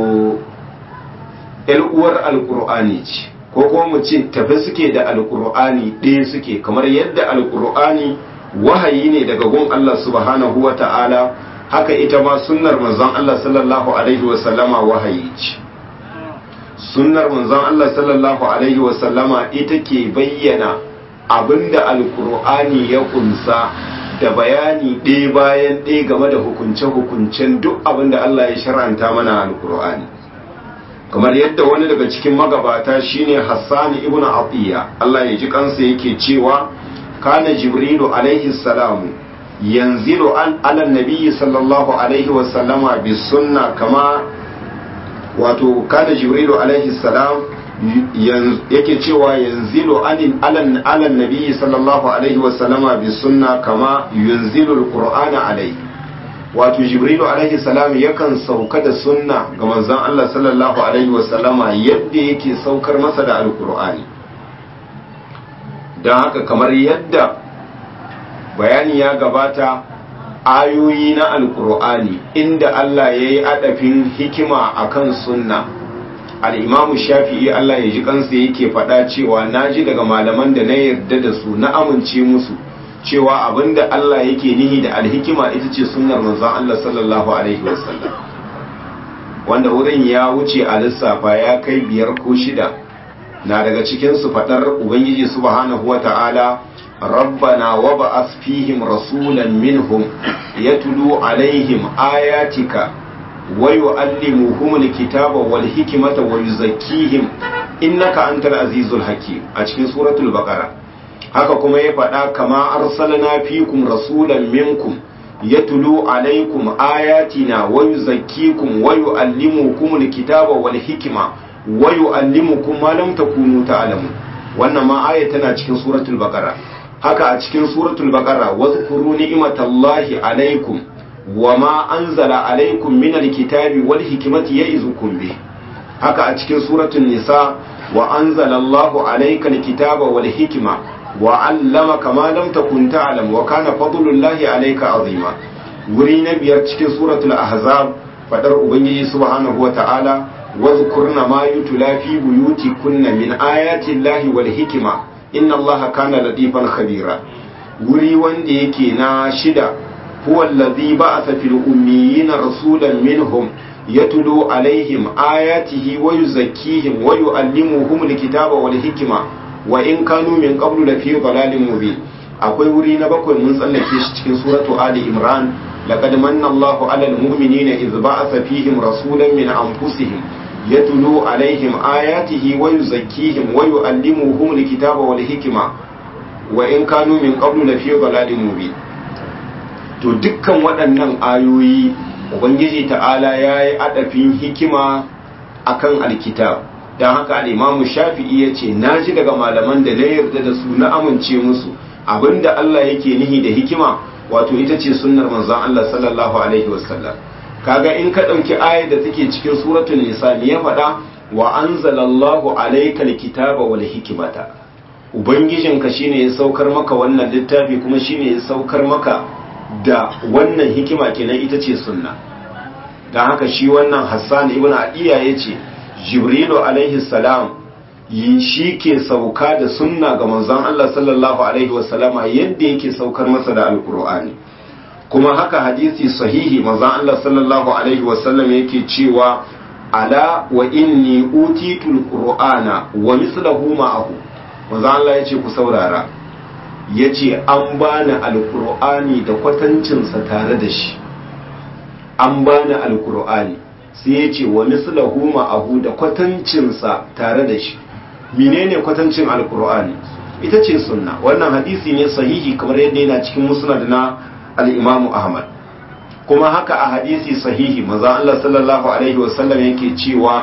uwar alkur'ani ce ko kuma mu ce tafi suke da alkur'ani ɗaya suke kamar yadda alkur'ani wahayi ne daga gun Allah subhanahu wa ta'ala haka ita ma sunnar manzon Allah sallallahu alaihi wasallama wahayi ce sunnar manzon Allah sallallahu alaihi wasallama ita ke bayyana abinda alkur'ani ya kunsa da bayani ɗaya bayan ɗaya game da hukunce-hukuncen duk abinda Allah ya shar'anta mana alkur'ani kamar yadda wani daga cikin magabata shine Hassan ibn Atiya Allah ya ji kansa yake cewa kana Jibrilu alaihi salamu yanzilu an ala nabiyyi sallallahu alaihi wa sallama bis sunna kama wato kana Jibrilu alaihi salam yake cewa yanzilu anin alan alan nabiyyi sallallahu alaihi wa sallama bis sunna kama yunzilu alqur'ana alaihi wato jibrilu alaihi salam yakan sauka da sunna ga manzon Allah sallallahu alaihi wasallama yadda yake saukar masa da alkur'ani don haka kamar yadda bayani ya gabata ayoyi na alkur'ani inda Allah ya yi adafin hikima akan sunna al'imamu shafi'i Allah ya ji kansa yake faɗa cewa na ji daga malaman da na yarda da su na amince musu cewa abinda Allah yake nihi da alhikima ita ce sunnar manzon Allah sallallahu alaihi wasallam wanda wurin ya wuce a lissafa ya kai biyar ko shida na daga cikin su fadar ubangiji subhanahu wata'ala rabbana wa ba'ath fihim rasulan minhum yatlu alaihim ayatika wa yu'allimuhum alkitaba wal hikmata wa yuzakkihim innaka antal azizul hakim a cikin suratul baqara haka kuma ya faɗa kama arsalna fikum rasulan minkum yatlu alaikum ayatina wa yuzakkikum wa yuallimukum alkitaba wal hikma wa yuallimukum ma lam takunu ta'lamun wannan ma aya tana cikin suratul baqara haka a cikin suratul baqara wadhkuru ni'matallahi alaikum wa ma anzala alaikum min alkitabi wal hikmati ya'izukum bih haka a cikin suratul nisa wa anzala Allahu alayka alkitaba wal hikma وعلمك ما لم تكن تعلم وكان فضل الله عليك عظيما wuri na biyar cikin suratul ahzab fadar ubangiji subhanahu wata'ala wazkurna ma yutla fi buyutikunna min ayati llahi wal hikma inna allaha kana latifan khabira wuri wanda yake na shida huwa allazi ba'atha fil ummiyina rasulan minhum yatlu alaihim ayatihi wa yuzakkihim wa yuallimuhum alkitaba wal hikma wa in kanu min qablu la fi dhalalin mubin akwai wuri na bakwai mun tsallake shi cikin suratu ali imran laqad manna Allahu 'alal mu'minina idh ba'atha fihim rasulan min anfusihim yatlu 'alayhim ayatihi wa yuzakkihim wa yu'allimuhum alkitaba wal hikma wa in kanu min qablu la fi dhalalin mubin to dukkan waɗannan ayoyi ubangiji ta'ala yayi adafin hikima akan alkitab don haka al'imamu shafi'i ya ce na ji daga malaman da na yarda da su na amince musu abinda Allah yake nihi da hikima wato ita ce sunnar manzon Allah sallallahu alaihi wasallam kaga in ka ɗauki ayar da take cikin suratul nisa me ya faɗa wa anzalallahu alayka alkitaba wal hikmata ubangijinka shine ya saukar maka wannan littafi kuma shine ya saukar maka da wannan hikima kenan ita ce sunna don haka shi wannan Hassan ibn Adiya yace jibrilu alaihi salam shi ke sauka da sunna ga manzon Allah sallallahu alaihi wasallama yadda yake saukar masa da alkur'ani kuma haka hadisi sahihi manzon Allah sallallahu alaihi wasallam yake cewa ala wa inni utitul qur'ana wa mislahu ma'ahu manzon Allah yace ku saurara yace an bani alkur'ani da kwatancinsa tare da shi an bani alkur'ani sai ya ce wa mislahu ma'ahu da kwatancinsa tare da shi menene kwatancin alkur'ani ita ce sunna wannan hadisi ne sahihi kamar yadda yana cikin musnad na al-imam ahmad kuma haka a hadisi sahihi manzo Allah sallallahu alaihi wasallam yake cewa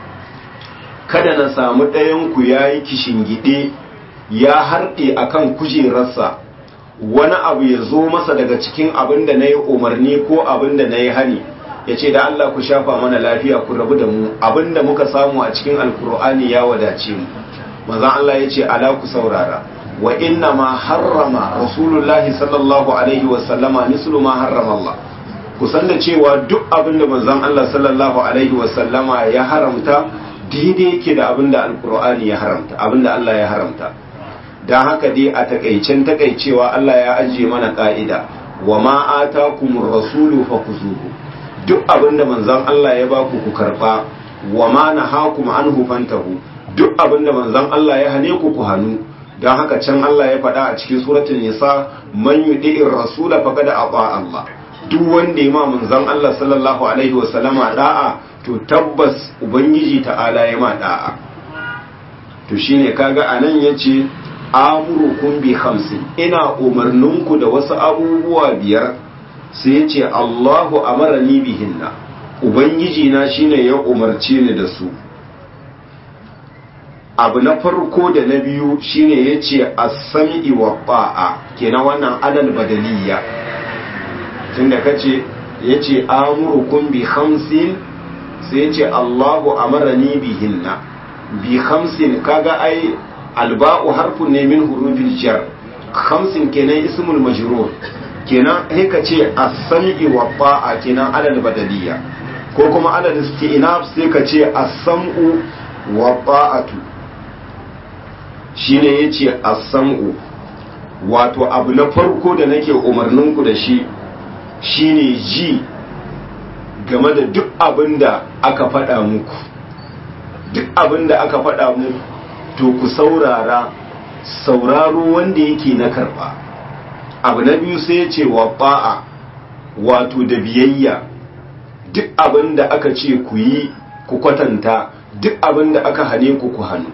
kada na samu ɗayan ku yayi kishingide ya harɗe akan kujerarsa wani abu ya zo masa daga cikin abin da na yi umarni ko abin da na yi hani ya ce da Allah ku shafa mana lafiya ku rabu da mu abinda muka samu a cikin alkur'ani ya wadace mu manzon Allah ya ce ala ku saurara wa inna ma harrama rasulullahi sallallahu alaihi wa sallama mislu ma harrama Allah ku san da cewa duk abinda manzon Allah sallallahu alaihi wa sallama ya haramta daidai yake da abinda alkur'ani ya haramta abinda Allah ya haramta dan haka dai a takaicen takaicewa Allah ya ajiye mana ka'ida wa ma atakumur rasulu fakuzuhu duk abinda manzon Allah ya baku ku karba wa ma nahakum anhu fantahu duk abinda manzon Allah ya hane ku ku hanu dan haka can Allah ya faɗa a cikin suratul nisa man yudi'ir rasula faqad ata Allah duk wanda ya ma manzon Allah sallallahu alaihi wasallama da'a to tabbas ubangiji ta'ala ya ma da'a to shine kaga anan yace amurukum bi khamsin ina umarninku da wasu abubuwa biyar sai yace Allahu amarani bihinna ubangiji na shine ya umarce ni da su abu na farko da na biyu shine yace as-sam'i wa ta'a kenan wannan adal badaliya tunda kace yace amurukum bi khamsin sai yace Allahu amarani bihinna bi khamsin kaga ai alba'u harfun ne min hurufil jar khamsin kenan ismul majrur kenan sai ka ce as-sam'i wa ta'a kenan alal badaliya ko kuma alal isti'naf sai ka ce as-sam'u wa ta'atu shine yace as-sam'u wato abu na farko da nake umarnin ku da shi shine ji game da duk abinda aka faɗa muku duk abinda aka faɗa muku to ku saurara sauraro wanda yake na karba abu na biyu sai ce wa ba'a wato da biyayya duk abin da aka ce ku yi ku kwatanta duk abin da aka hane ku ku hannu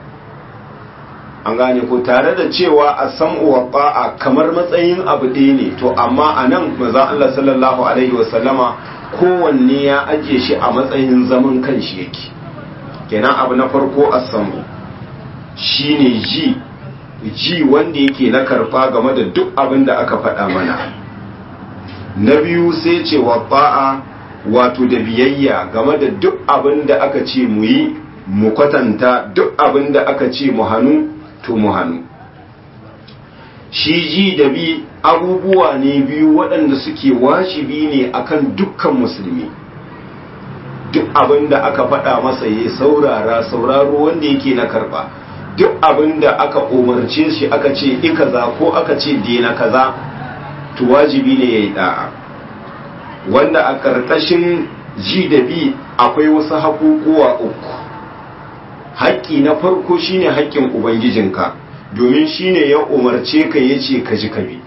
an gane ko tare da cewa a sam'u wa ba'a kamar matsayin abu ɗaya ne to amma a nan maza Allah sallallahu alaihi wasallama kowanne ya ajiye shi a matsayin zaman kanshi yake kenan abu na farko a sam'u shine ji ji wanda yake na karfa game da duk abin da aka faɗa mana na biyu sai ce wa ba'a wato da biyayya game da duk abin da aka ce mu yi mu kwatanta duk abin da aka ce mu hannu to mu hannu shi ji da bi abubuwa ne biyu waɗanda suke wajibi ne akan dukkan musulmi duk abin da aka faɗa masa ya saurara sauraro wanda yake na karɓa duk abin da aka umarce shi aka ce i kaza ko aka ce dena kaza to wajibi ne ya yi da'a wanda a ƙarƙashin ji da bi akwai wasu haƙuƙuwa uku haƙƙi na farko shine haƙƙin ubangijinka domin shine ya umarce ka ya ce ka ji ka bi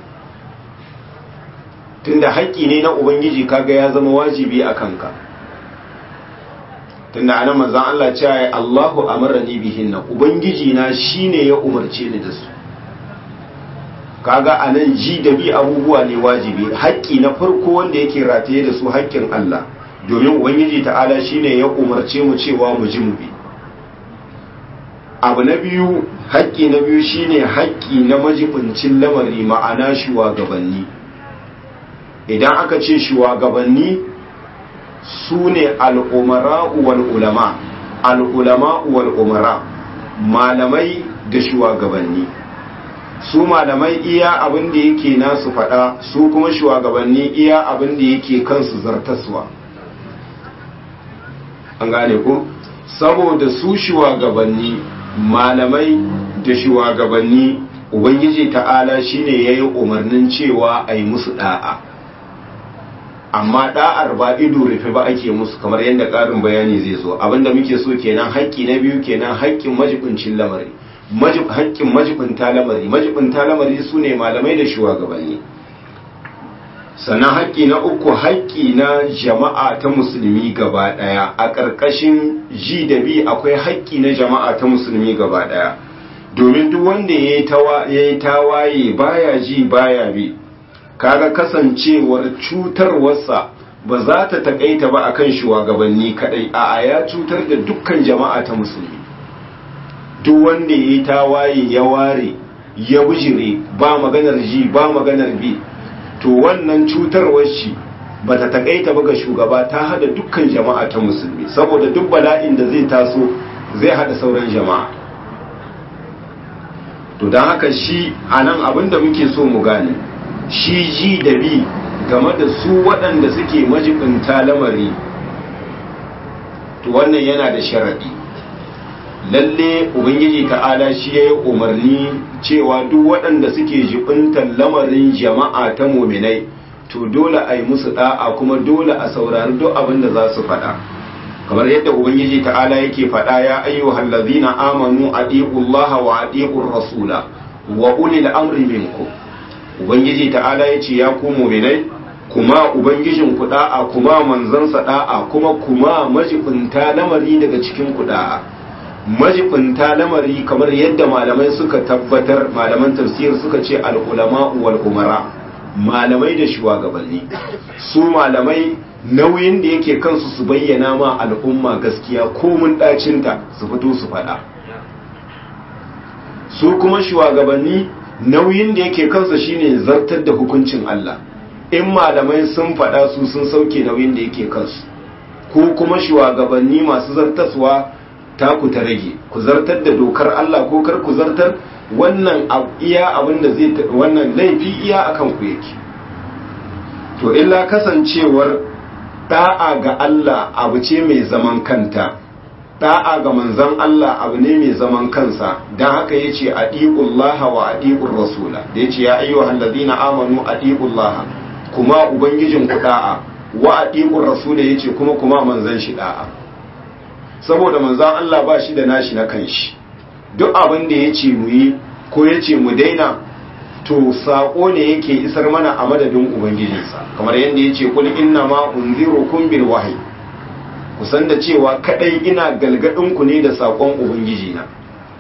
tunda haƙƙi ne na ubangiji kaga ya zama wajibi a kanka tunda anan manzon Allah cewa ya Allahu amarani bihinna ubangiji na shine ya umarce ni da su kaga anan ji da bi abubuwa ne wajibi haƙƙi na farko wanda yake rataye da su haƙƙin Allah domin ubangiji ta'ala shine ya umarce mu cewa mu ji mu bi abu na biyu haƙƙi na biyu shine haƙƙi na majibincin lamari ma'ana shugabanni idan aka ce shugabanni su ne al'umara wal ulama al'ulama wal umara malamai da shugabanni su malamai iya abin da yake nasu faɗa su kuma shugabanni iya abin da yake kansu zartaswa an gane ku saboda su shugabanni malamai da shugabanni ubangiji ta'ala shine ya yi umarnin cewa a yi musu da'a amma da'ar ba ido rufe ba ake musu kamar yadda ƙarin bayani zai zo abinda muke so kenan haƙƙi na biyu kenan haƙƙin majibincin lamari haƙƙin majibinta lamari majibinta lamari su ne malamai da shugabanni sannan haƙƙi na uku haƙƙi na jama'a ta musulmi gaba ɗaya a ƙarƙashin ji da bi akwai haƙƙi na jama'a ta musulmi gaba ɗaya domin duk wanda ya yi tawaye baya ji baya bi kaga kasancewar cutarwarsa ba za ta taƙaita ba akan shugabanni kaɗai a ya cutar da dukkan jama'a ta musulmi duk wanda ya yi tawaye ya ware ya bijire ba maganar ji ba maganar bi to wannan cutarwar shi ba ta takaita ba ga shugaba ta hada dukkan jama'a ta musulmi saboda duk bala'in da zai taso zai hada sauran jama'a to don haka shi a nan abinda muke so mu gane shi ji da bi game da su waɗanda suke majibinta lamari to wannan yana da sharaɗi lalle ubangiji ta'ala shi ya yi umarni cewa duk waɗanda suke jibintar lamarin jama'a ta muminai to dole a yi musu da'a kuma dole a saurari duk abin da za su faɗa kamar yadda ubangiji ta'ala yake faɗa ya ayyuhal ladzina amanu atiqullaha wa atiqur rasula wa ulil amri minkum ubangiji ta'ala yace ya ku mu'minai kuma ubangijin ku da'a kuma manzansa da'a kuma kuma majibinta lamari daga cikin ku da'a majibinta lamari kamar yadda malamai suka tabbatar malaman tafsir suka ce al-ulama wal umara malamai da shugabanni su malamai nauyin da yake kansu su bayyana ma al'umma gaskiya komun dacinta su fito su faɗa su kuma shugabanni nauyin da yake kansu shine zartar da hukuncin Allah in malamai sun faɗa su sun sauke nauyin da yake kansu ko kuma shugabanni masu zartaswa ta ku ta rage ku zartar da dokar Allah ko kar ku zartar wannan iya abin da zai wannan laifi iya akan ku yake to illa kasancewar da'a ga Allah abu ce mai zaman kanta da'a ga manzon Allah abu ne mai zaman kansa dan haka yace adiqullaha wa adiqur rasula da yace ya ayyuhal ladina amanu adiqullaha kuma ubangijin ku da'a wa adiqur rasula yace kuma kuma manzon shi da'a saboda manzon Allah ba shi da nashi na kanshi duk abin da yace mu yi ko yace mu daina to sako ne yake isar mana a madadin ubangijinsa kamar yadda yace kul inna ma unzirukum bil wahyi kusan da cewa kadai ina galgadin ku ne da sakon ubangiji na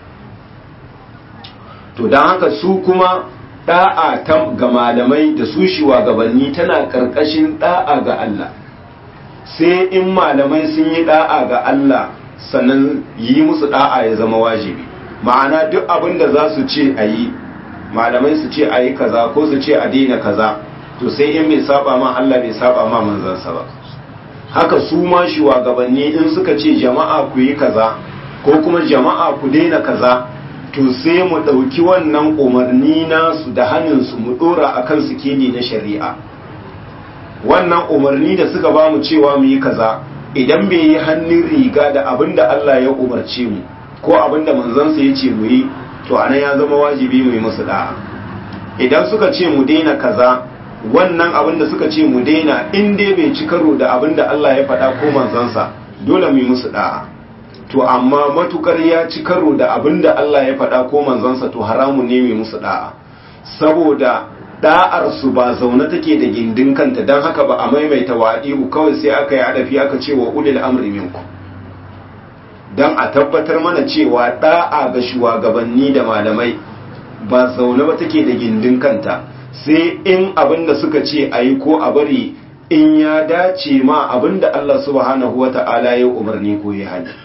to dan haka su kuma da'a ta ga malamai da su shugabanni tana karkashin da'a ga Allah sai in malamai sun yi da'a ga Allah sannan yi musu da'a ya zama wajibi ma'ana duk abin da za su ce a yi malamai su ce a yi kaza ko su ce a daina kaza to sai in bai saba ma Allah bai saba ma manzansa ba haka su ma shugabanni in suka ce jama'a ku yi kaza ko kuma jama'a ku daina kaza to sai mu ɗauki wannan umarni nasu da hannunsu mu ɗora a kan sikeli na shari'a wannan umarni da suka ba mu cewa mu yi kaza idan bai yi hannun riga da abin da Allah ya umarce mu ko abin da manzansa ya ce mu yi to anan ya zama wajibi mu yi musu da'a idan suka ce mu daina kaza wannan abin da suka ce mu daina in dai bai ci karo da abin da Allah ya faɗa ko manzansa dole mu yi musu da'a to amma matukar ya ci karo da abin da Allah ya faɗa ko manzansa to haramun ne mu yi musu da'a saboda da'ar su ba zaune take da gindin kanta don haka ba a maimaita wa'i'u kawai sai aka yi adafi aka ce wa ulil amri minkum don a tabbatar mana cewa da'a ga shugabanni da malamai ba zaune ba take da gindin kanta sai in abin da suka ce a yi ko a bari in ya dace ma abin da Allah subhanahu wa ta'ala ya umarni ko ya hali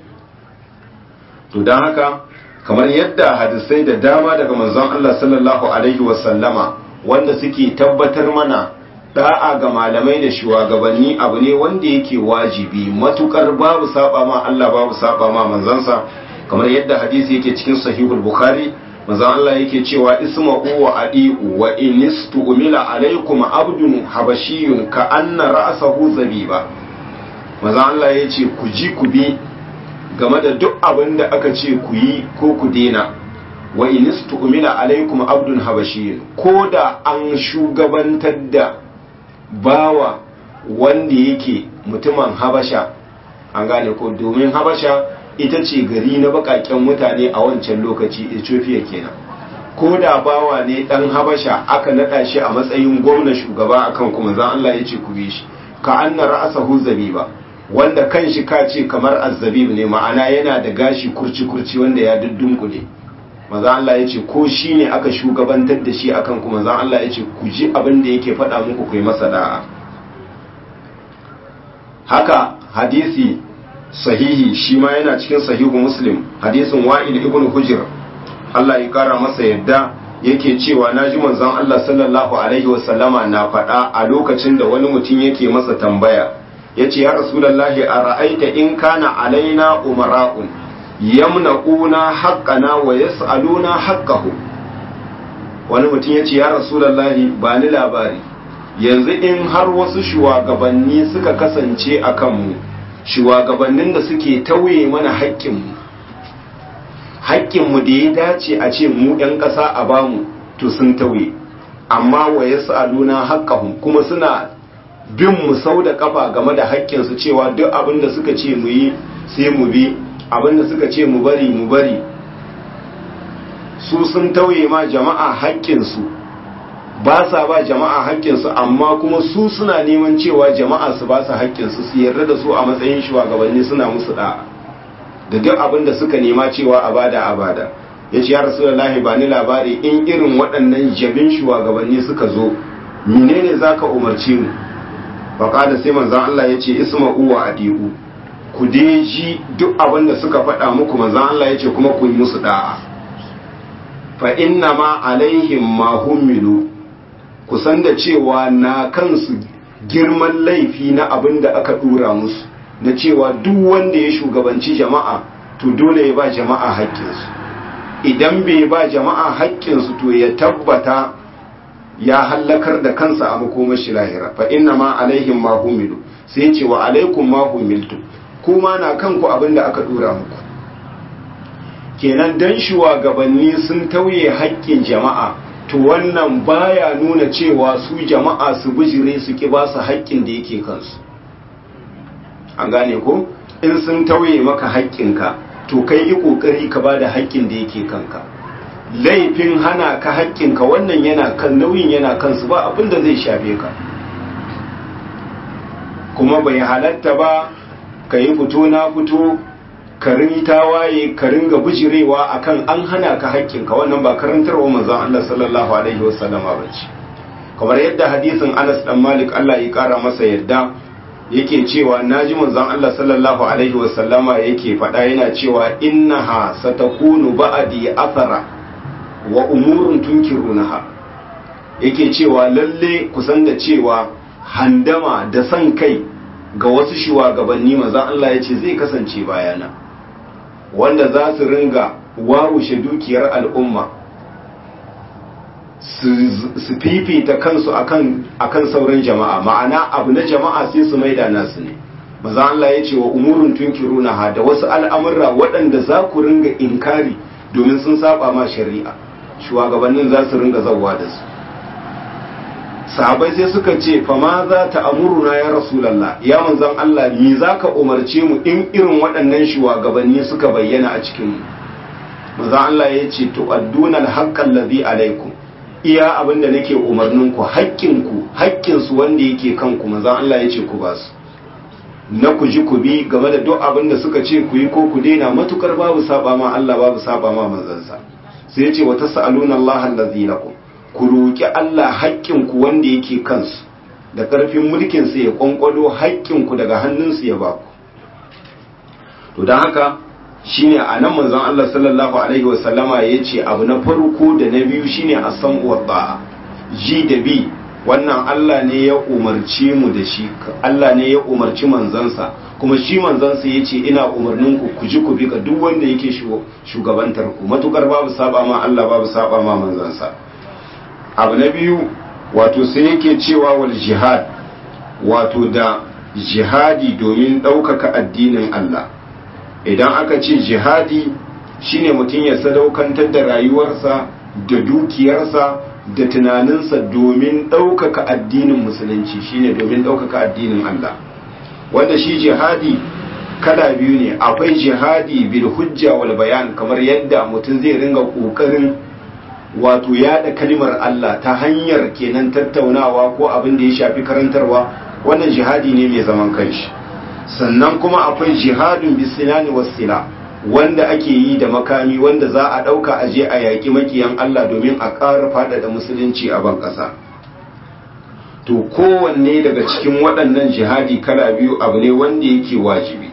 to don haka kamar yadda hadisai da dama daga manzon Allah sallallahu alaihi wasallama wanda suke tabbatar mana da'a ga malamai da shugabanni abu ne wanda yake wajibi matukar babu saba ma Allah babu saba ma manzansa kamar yadda hadisi yake cikin sahihul bukhari manzon Allah yake cewa isma'u wa adi'u wa inistu umila alaikum abdun habashiyun ka anna ra'sahu zabiba manzon Allah yace ku ji ku bi game da duk abin da aka ce ku yi ko ku dena wa inistu umila alaikum abdun habashiyun ko da an shugabantar da bawa wanda yake mutumin habasha an gane ko domin habasha ita ce gari na bakaken mutane a wancan lokaci ethiopia kenan ko da bawa ne dan habasha aka nada shi a matsayin gwamna shugaba akan kuma zan Allah ya ce ku bi shi ka anna ra'sahu zabiba wanda kan shi ka ce kamar azzabib ne ma'ana yana da gashi kurci kurci wanda ya duddunkule maza Allah ya ce ko shi ne aka shugabantar da shi akan kuma zan Allah ya ce ku ji abin da yake faɗa muku ku yi masa da'a haka hadisi sahihi shi ma yana cikin sahihu muslim hadisin wa'il ibn hujr Allah ya kara masa yadda yake cewa na ji manzon Allah sallallahu alaihi wasallama na faɗa a lokacin da wani mutum yake masa tambaya yace ya rasulullahi a ra'aita in kana alaina umara'un yamna'una haqqana wa yas'aluna haqqahu wani mutum yace ya rasulullahi ba ni labari yanzu in har wasu shugabanni suka kasance a kanmu shugabannin da suke tauye mana haƙƙinmu haƙƙinmu da ya dace a ce mu 'yan ƙasa a bamu to sun tauye amma wa yas'aluna haqqahum kuma suna bin mu sau da kafa game da haƙƙinsu cewa duk abin da suka ce mu yi sai mu bi abin da suka ce mu bari mu bari su sun tauye ma jama'a haƙƙinsu ba sa ba jama'a haƙƙinsu amma kuma su suna neman cewa jama'a su ba su haƙƙinsu su yarda da su a matsayin shugabanni suna musu da'a da duk abin da suka nema cewa a bada a bada ya ce ya rasulullahi ba ni labari in irin waɗannan jabin shugabanni suka zo menene za ka umarce mu faƙada sai manzan Allah ya ce isma'u wa adi'u ku dai ji duk abin da suka faɗa muku manzan Allah ya ce kuma ku yi musu da'a fa inna ma alaihim ma hummilu ku san da cewa na kansu girman laifi na abin da aka dura musu na cewa duk wanda ya shugabanci jama'a to dole ya ba jama'a haƙƙinsu idan bai ba jama'a haƙƙinsu to ya tabbata ya hallakar da kansa a makomashi lahira fa inna ma alaihim ma humilu sai ce wa alaikum ma humiltu kuma na kanku abin da aka dura muku kenan dan shugabanni sun tauye haƙƙin jama'a to wannan baya nuna cewa su jama'a su bijire su ki ba su haƙƙin da yake kansu an gane ko in sun tauye maka haƙƙinka to kai yi ƙoƙari ka ba da haƙƙin da yake kanka laifin hana ka haƙƙinka wannan yana kan nauyin yana kansu ba abin da zai shafe ka kuma bai halatta ba ka yi fito na fito ka rinta waye ka ringa bijirewa akan an hana ka haƙƙinka wannan ba karantarwa manzon Allah sallallahu alaihi wasallam ba ce kamar yadda hadisin Anas dan Malik Allah ya kara masa yadda yake cewa naji manzon Allah sallallahu alaihi wasallama yake faɗa yana cewa innaha satakunu ba'di athara wa umurun tunkirunaha yake cewa lalle kusan da cewa handama da san kai ga wasu shugabanni manzon Allah ya ce zai kasance bayana wanda za su ringa wawushe dukiyar al'umma su fifita kansu akan sauran jama'a ma'ana abu na jama'a sai su maida nasu ne maza Allah ya ce wa umurun tunkiruna ha da wasu al'amurra waɗanda za ku ringa inkari domin sun saba ma shari'a shugabannin za su ringa zauwa da su sahabai sai suka ce fa ma za ta amuruna ya rasulallah ya manzan Allah me za ka umarce mu in irin waɗannan shugabanni suka bayyana a cikin mu manzan Allah ya ce to adduna alhaqqal ladhi alaikum iya abin da nake umarnin ku haƙƙin ku haƙƙin su wanda yake kanku manzan Allah ya ce ku ba su na ku ji ku bi game da duk abin da suka ce ku yi ko ku daina matukar babu saba ma Allah babu saba ma manzansa sai ya ce wa tasaluna Allah allazi lakum ku roƙi Allah haƙƙinku wanda yake kansu da ƙarfin mulkinsu ya ƙwanƙwado haƙƙinku daga hannunsu ya ba ku to don haka shine a nan manzon Allah sallallahu alaihi wasallama ya ce abu na farko da na biyu shine a san uwa ji da bi wannan Allah ne ya umarci mu da shi Allah ne ya umarci manzansa kuma shi manzansa ya ce ina umarnin ku ku ji ku bi ga duk wanda yake shugabantar ku matukar babu saba ma Allah babu saba ma manzansa abu na biyu wato sai yake cewa wal jihad wato da jihadi domin ɗaukaka addinin Allah idan aka ce jihadi shine mutum ya sadaukantar da rayuwarsa da dukiyarsa da tunaninsa domin ɗaukaka addinin musulunci shine domin ɗaukaka addinin Allah wanda shi jihadi kala biyu ne akwai jihadi bil hujja wal bayan kamar yadda mutum zai ringa ƙoƙarin wato yada kalimar Allah ta hanyar kenan tattaunawa ko abin da ya shafi karantarwa wannan jihadi ne mai zaman kanshi sannan kuma akwai jihadun bisinani wasila wanda ake yi da makami wanda za a ɗauka a je a yaƙi makiyan Allah domin a ƙara faɗaɗa musulunci a ban ƙasa to kowanne daga cikin waɗannan jihadi kala biyu abu ne wanda yake wajibi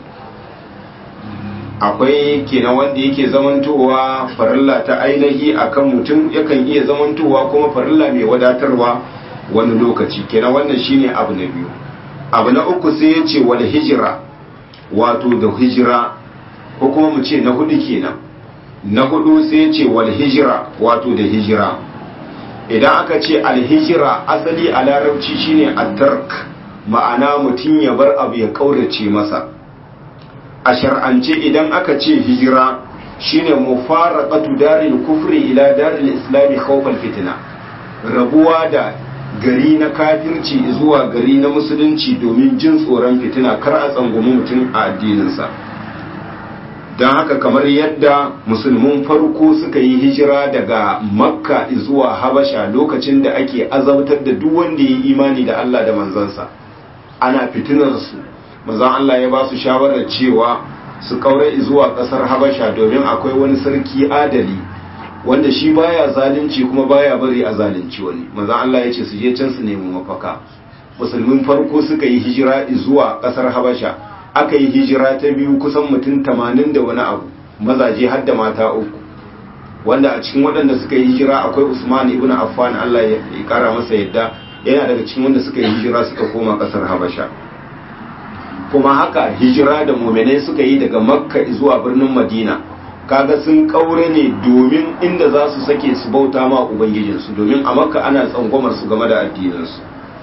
akwai kenan wanda yake zamantowa farilla ta ainihi akan mutum yakan iya zamantowa kuma farilla mai wadatarwa wani lokaci kenan wannan shine abu na biyu abu na uku sai ya ce wal hijira wato da hijira ko kuma mu ce na hudu kenan na hudu sai ya ce wal hijira wato da hijira idan aka ce alhijira asali a larabci shine at-tark ma'ana mutum ya bar abu ya kaurace masa a shar'ance idan aka ce hijira shine mufaraqatu daril kufri ila daril islami khawfal fitna rabuwa da gari na kafirci zuwa gari na musulunci domin jin tsoron fitina kar a tsangwami mutum a addininsa don haka kamar yadda musulmin farko suka yi hijira daga makka zuwa habasha lokacin da ake azabtar da duk wanda ya yi imani da allah da manzansa ana fitinarsu manzan allah ya ba su shawarar cewa su kaure zuwa kasar habasha domin akwai wani sarki adali wanda shi baya zalunci kuma baya bari a zalunci wani manzan allah ya ce su je can su nemi mafaka musulmin farko suka yi hijira zuwa kasar habasha aka yi hijira ta biyu kusan mutum tamanin da wani abu mazaje har da mata uku wanda a cikin waɗanda suka yi hijira akwai usman ibn affan allah ya kara masa yadda yana daga cikin wanda suka yi hijira suka koma ƙasar habasha kuma haka hijira da muminai suka yi daga makka zuwa birnin madina kaga sun kaure ne domin inda za su sake su bauta ma ubangijinsu domin a makka ana tsangwamar su game da addininsu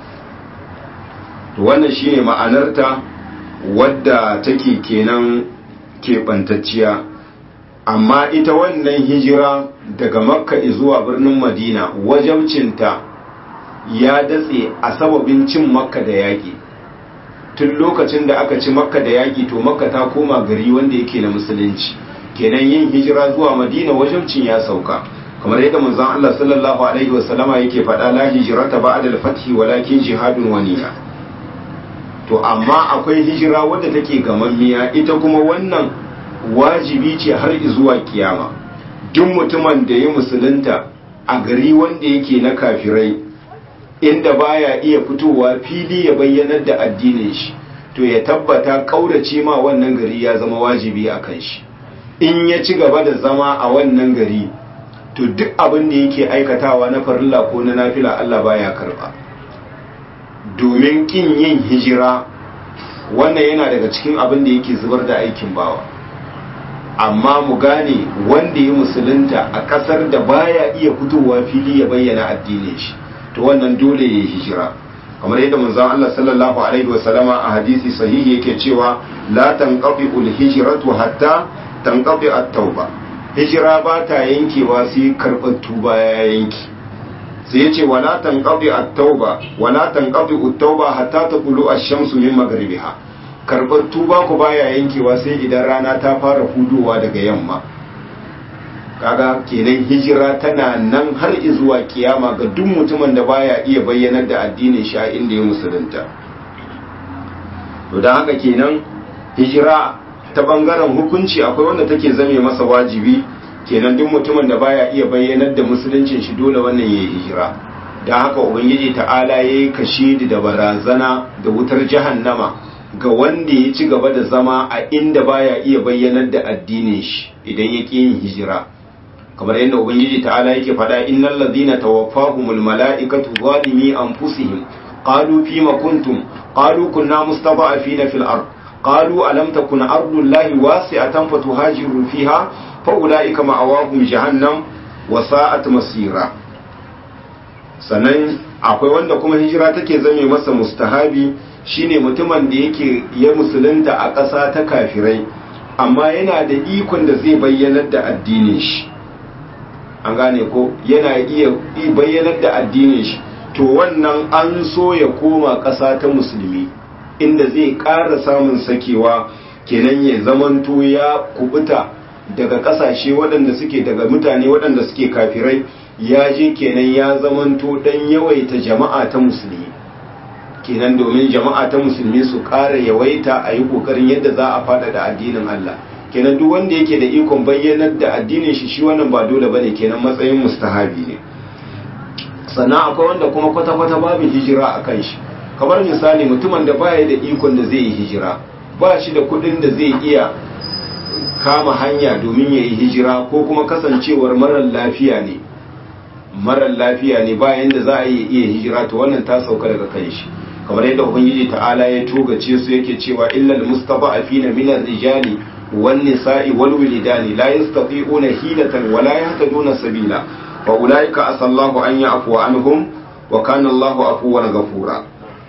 to wannan shine ma'anarta wadda take kenan keɓantacciya amma ita wannan hijira daga makka zuwa birnin madina wajabcinta ya datse a sababin cin makka da yaƙi tun lokacin da aka ci makka da yaƙi to makka ta koma gari wanda yake na musulunci kenan yin hijira zuwa madina wajabcin ya sauka kamar yadda manzon Allah sallallahu alaihi wasallama yake faɗa la hijrata ba'da al-fathi walakin jihadun waniya to amma akwai hijira wadda take gamammiya ita kuma wannan wajibi ce har zuwa kiyama duk mutumin da ya musulunta a gari wanda yake na kafirai inda baya iya fitowa fili ya bayyanar da addinin shi to ya tabbata kaurace ma wannan gari ya zama wajibi a kan shi in ya ci gaba da zama a wannan gari to duk abin da yake aikatawa na farilla ko na nafila Allah baya karba domin kin yin hijira wannan yana daga cikin abin da yake zubar da aikin bawa amma mu gane wanda ya musulunta a kasar da baya iya fitowa fili ya bayyana addinin shi to wannan dole ya hijira kamar yadda manzon Allah sallallahu alaihi wasallama a hadisi sahihi yake cewa la tanqati ul hijratu hatta tanqati at-tauba hijira ba ta yankewa sai karɓar tuba ya yanki sai ya ce wala tanqadi at-tauba wala tanqadi at-tauba hatta taqulu ash-shamsu min maghribiha karbar tuba ku baya yankewa sai idan rana ta fara hudowa daga yamma kaga kenan hijira tana nan har zuwa kiyama ga duk mutumin da baya iya bayyanar da addinin shi a inda ya musulunta to dan haka kenan hijira ta bangaren hukunci akwai wanda take zame masa wajibi kenan duk mutumin da baya iya bayyanar da musuluncin shi dole wannan yayi hijira dan haka ubangiji ta'ala yayi kashidi da barazana da wutar jahannama ga wanda ya ci gaba da zama a inda baya iya bayyanar da addinin shi idan ya ƙi yin hijira kamar yadda ubangiji ta'ala yake faɗa innal ladina tawaffahumul mala'ikatu zalimi anfusihim qalu fima kuntum qalu kunna mustada'afina fil ard qalu alam takun ardullahi wasi'atan fatuhajiru fiha fa'ula'ika ma'awahum jahannam wa sa'at masira sannan akwai wanda kuma hijira take zame masa mustahabi shine mutumin da yake ya musulunta a ƙasa ta kafirai amma yana da ikon da zai bayyanar da addinin shi an gane ko yana iya bayyanar da addinin shi to wannan an so ya koma ƙasa ta musulmi inda zai ƙara samun sakewa kenan ya zamanto ya kubuta daga kasashe waɗanda suke daga mutane waɗanda suke kafirai ya je kenan ya zamanto dan yawaita jama'a ta musulmi kenan domin jama'a ta musulmi su ƙara yawaita a yi ƙoƙarin yadda za a faɗaɗa addinin Allah kenan duk wanda yake da ikon bayyanar da addinin shi shi wannan ba dole bane kenan matsayin mustahabi ne sannan akwai wanda kuma kwata-kwata babu hijira a kan shi kamar misali mutumin da baya da ikon da zai yi hijira ba shi da kuɗin da zai iya kama hanya domin ya yi hijira ko kuma kasancewar marar lafiya ne marar lafiya ne bayan da za a yi iya hijira to wannan ta sauka daga kan shi kamar yadda ubangiji ta'ala ya togace su yake cewa illal mustada'afina min ar-rijali wan nisa'i wal wilidani la yastati'una hilatan wa la yahtaduna sabila fa ulaika asallahu an ya'fu anhum wa kana Allahu afuwan ghafura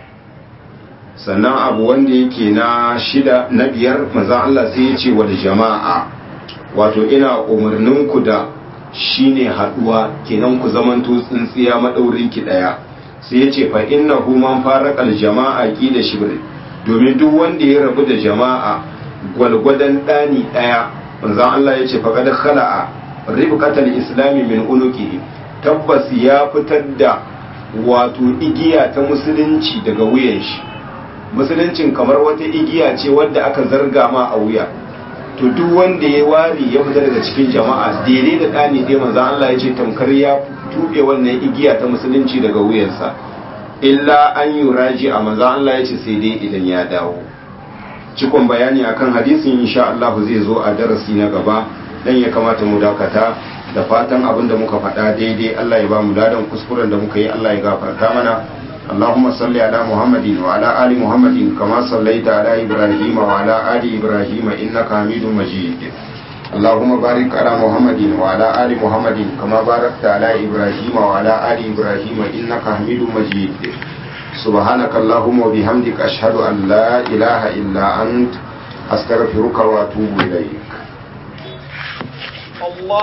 sannan abu wanda yake na shida na biyar manzan Allah sai ya ce wa jama'a wato ina umarninku da shine haduwa kenan ku zamanto tsintsiya madaurin ki daya sai ya ce fa innahu man faraqal jama'a qila shibr domin duk wanda ya rabu da jama'a gwalgwadan dani daya manzon Allah ya ce fa kad khala'a ribqatal islami min unuqihi tabbas ya fitar da wato igiya ta musulunci daga wuyan shi musuluncin kamar wata igiya ce wadda aka zarga ma a wuya to duk wanda ya wari ya fita daga cikin jama'a daidai da ɗani dai manzon Allah ya ce tamkar ya tuɓe wannan igiya ta musulunci daga wuyansa illa an yi raji a manzon Allah ya ce sai dai idan ya dawo cikon bayani akan hadisin insha Allah zai zo a darasi na gaba dan ya kamata mu dakata da fatan abin da muka faɗa daidai Allah ya ba mu ladan kuskuren da muka yi Allah ya gafarta mana اللهم صل على محمد وعلى آل محمد كما صليت على إبراهيم وعلى آل إبراهيم إنك حميد مجيد اللهم بارك على محمد وعلى آل محمد كما باركت على إبراهيم وعلى آل إبراهيم إنك حميد مجيد سبحانك اللهم وبحمدك أشهد أن لا إله إلا أنت أستغفرك وأتوب إليك الله